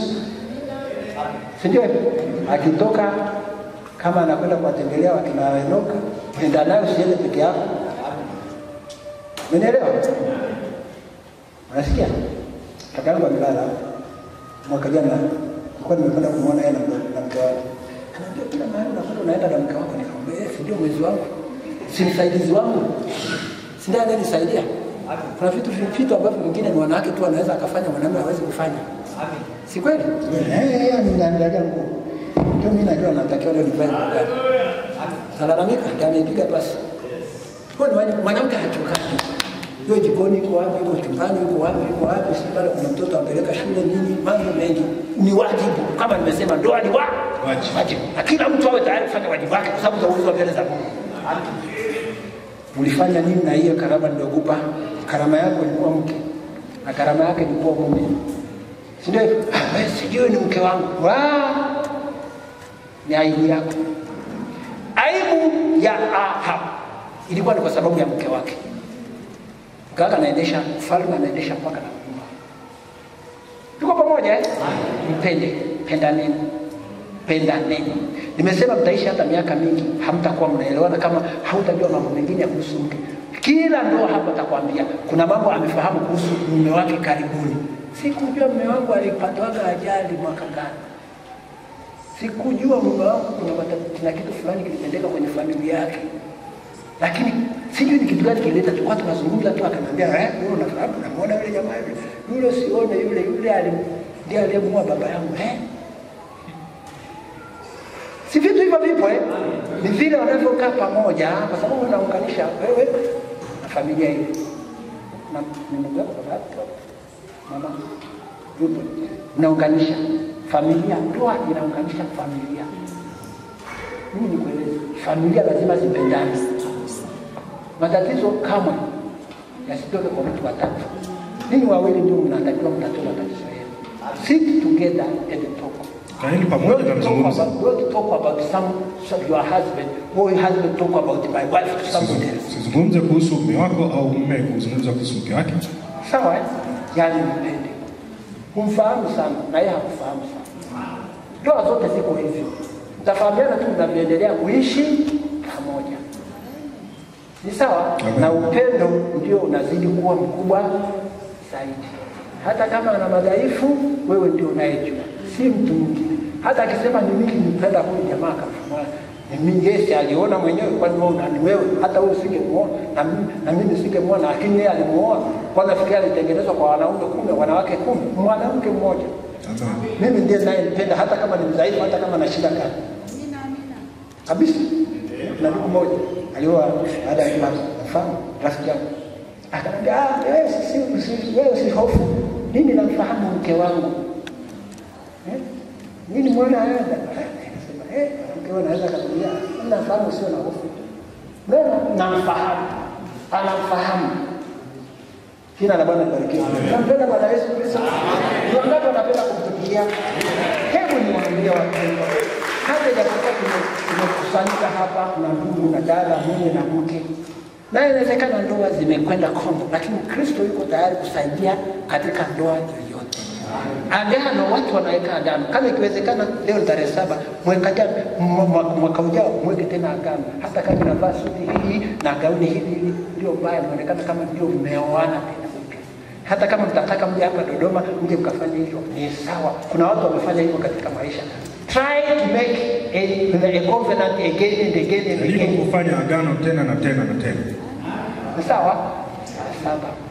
C: si ndio? Akitoka kama anakwenda kuwatembelea wakina Enoka, nenda nayo, usiende peke yako. Umenielewa? Unasikia? Kaka yangu amelala mwaka jana, nilikuwa nimekwenda kumwona yeye na mke- na mke wake. Anaambia kila mahali unakwenda unaenda na mke wako. Nikamwambia eh, si ndio mwezi wangu, si msaidizi wangu, si ndiye anayenisaidia. Kuna vitu vitu ambavyo vingine ni wanawake tu wanaweza akafanya, mwanamume hawezi kufanya, si kweli? Eh, ameniandalia nguo, ndio mimi najua natakiwa leo nivae nguo gani. Nalalamika, ndio ameipiga pasi. Kwa nini mwanamke hachokani? Yeye jikoni yuko wapi, yuko chumbani yuko wapi, yuko wapi, si pale kuna mtoto ampeleka shule nini, mambo mengi. Ni wajibu kama nimesema, ndoa ni wa
B: Wajibu.
C: wajibu, na kila mtu awe tayari kufanya wajibu wake, kwa sababu utaulizwa mbele za Mungu. Ulifanya nini na hiyo karama niliyokupa? Karama yako ilikuwa mke na karama yake ilikuwa mume, si ndio? hivyo? Ah, wewe sijui ni mke wangu. Wa! Ni aibu yako. Aibu ya Ahab ilikuwa ni kwa sababu ya mke wake. Mke wake anaendesha ufalme, anaendesha mpaka na nyumba. Tuko pamoja eh? Mpende, pendaneni, pendaneni. Nimesema mtaishi hata miaka mingi, hamtakuwa mnaelewana kama hautajua mambo mengine ya kuhusu mke. Kila ndoa hapa atakwambia kuna mambo amefahamu kuhusu mume wake karibuni. Sikujua mume wangu alipatwaga ajali mwaka gani sikujua mume wangu kuna, mata- kuna kitu fulani kilitendeka kwenye familia yake, lakini sijui ni kitu gani kilileta. Tulikuwa tunazungumza tu, akaniambia eh, wewe unafahamu, namuona yule jamaa yule yule, sione yule yule alim- ndiye aliyemuua baba yangu eh. Si vitu hivyo vipo eh? Ni vile wanavyokaa pamoja, kwa sababu unaunganisha wewe na familia hiyo na ni ndugu yako baba yako mama yupo, unaunganisha familia. Ndoa inaunganisha familia. Mimi nikueleze, familia lazima zipendane. Matatizo kamwe yasitoke kwa mtu watatu. Ninyi wawili ndio mnatakiwa mtatue matatizo yenu. Sit together and talk.
B: Kaeni pamoja na
C: Don't talk
B: mzungumze.
C: about, don't talk about some, some your husband or your husband talk about my wife to somebody else.
B: Sizungumze kuhusu mume wako au mume kuzungumza kuhusu mke wake.
C: Sawa eh? Yaani mpende. Humfahamu sana na yeye hakufahamu sana. Ndoa zote ziko hivyo. Mtafahamiana tu mnavyoendelea kuishi pamoja. Ni sawa?
B: Amen.
C: Na upendo ndio unazidi kuwa mkubwa zaidi. Hata kama ana madhaifu, wewe ndio unayejua, si mtu mwingine. Hata akisema ni mimi nimpenda huyu jamaa kama ni mimi, Yesu aliona mwenyewe, kwani wewe una- ni wewe? Hata wewe usingemuona na mimi na mimi nisingemuona, lakini yeye alimuona. Kwa nafikiri alitengenezwa kwa wanaume kumi, wanawake kumi, mwanamke mmoja.
B: Amen.
C: Mimi ndiye ninayempenda hata kama ni mdhaifu, hata kama na shida gani kabisa. Na ndugu mmoja alioa baada ya kuwa mfano rafiki yangu akaniambia, ah, wewe si usi- wewe usihofu, mimi namfahamu mke wangu eh? Mimi nimeona haya nikasema, eh, mke wangu anaweza katulia, mimi namfahamu, sio na hofu. Mbona namfahamu, anamfahamu Jina la Bwana libarikiwe. Nampenda Bwana Yesu Kristo. Ni wangapi wanapenda kumtumikia? Hebu niwaambie wapendwa, hata japokuwa tume- tumekusanyika hapa na ndugu na dada, mume na mke, na inawezekana ndoa zimekwenda kombo, lakini Kristo yuko tayari kusaidia katika ndoa yoyote. Agano, watu wanaweka agano. Kama ikiwezekana, leo ni tarehe saba, mweka jana, mwa- mwa- mwaka ujao mweke tena agano, hata kama inavaa suti hii na gauni hili hili, ndio mbaya, inaonekana kama ndio mmeoana tena upya. Hata kama mtataka mje hapa Dodoma, mje mkafanya hivyo, ni sawa. Kuna watu wamefanya hivyo katika maisha. Try to make a, a covenant again and again and
B: Jaribu
C: again.
B: kufanya agano tena na tena na tena.
C: Ni sawa? Saba.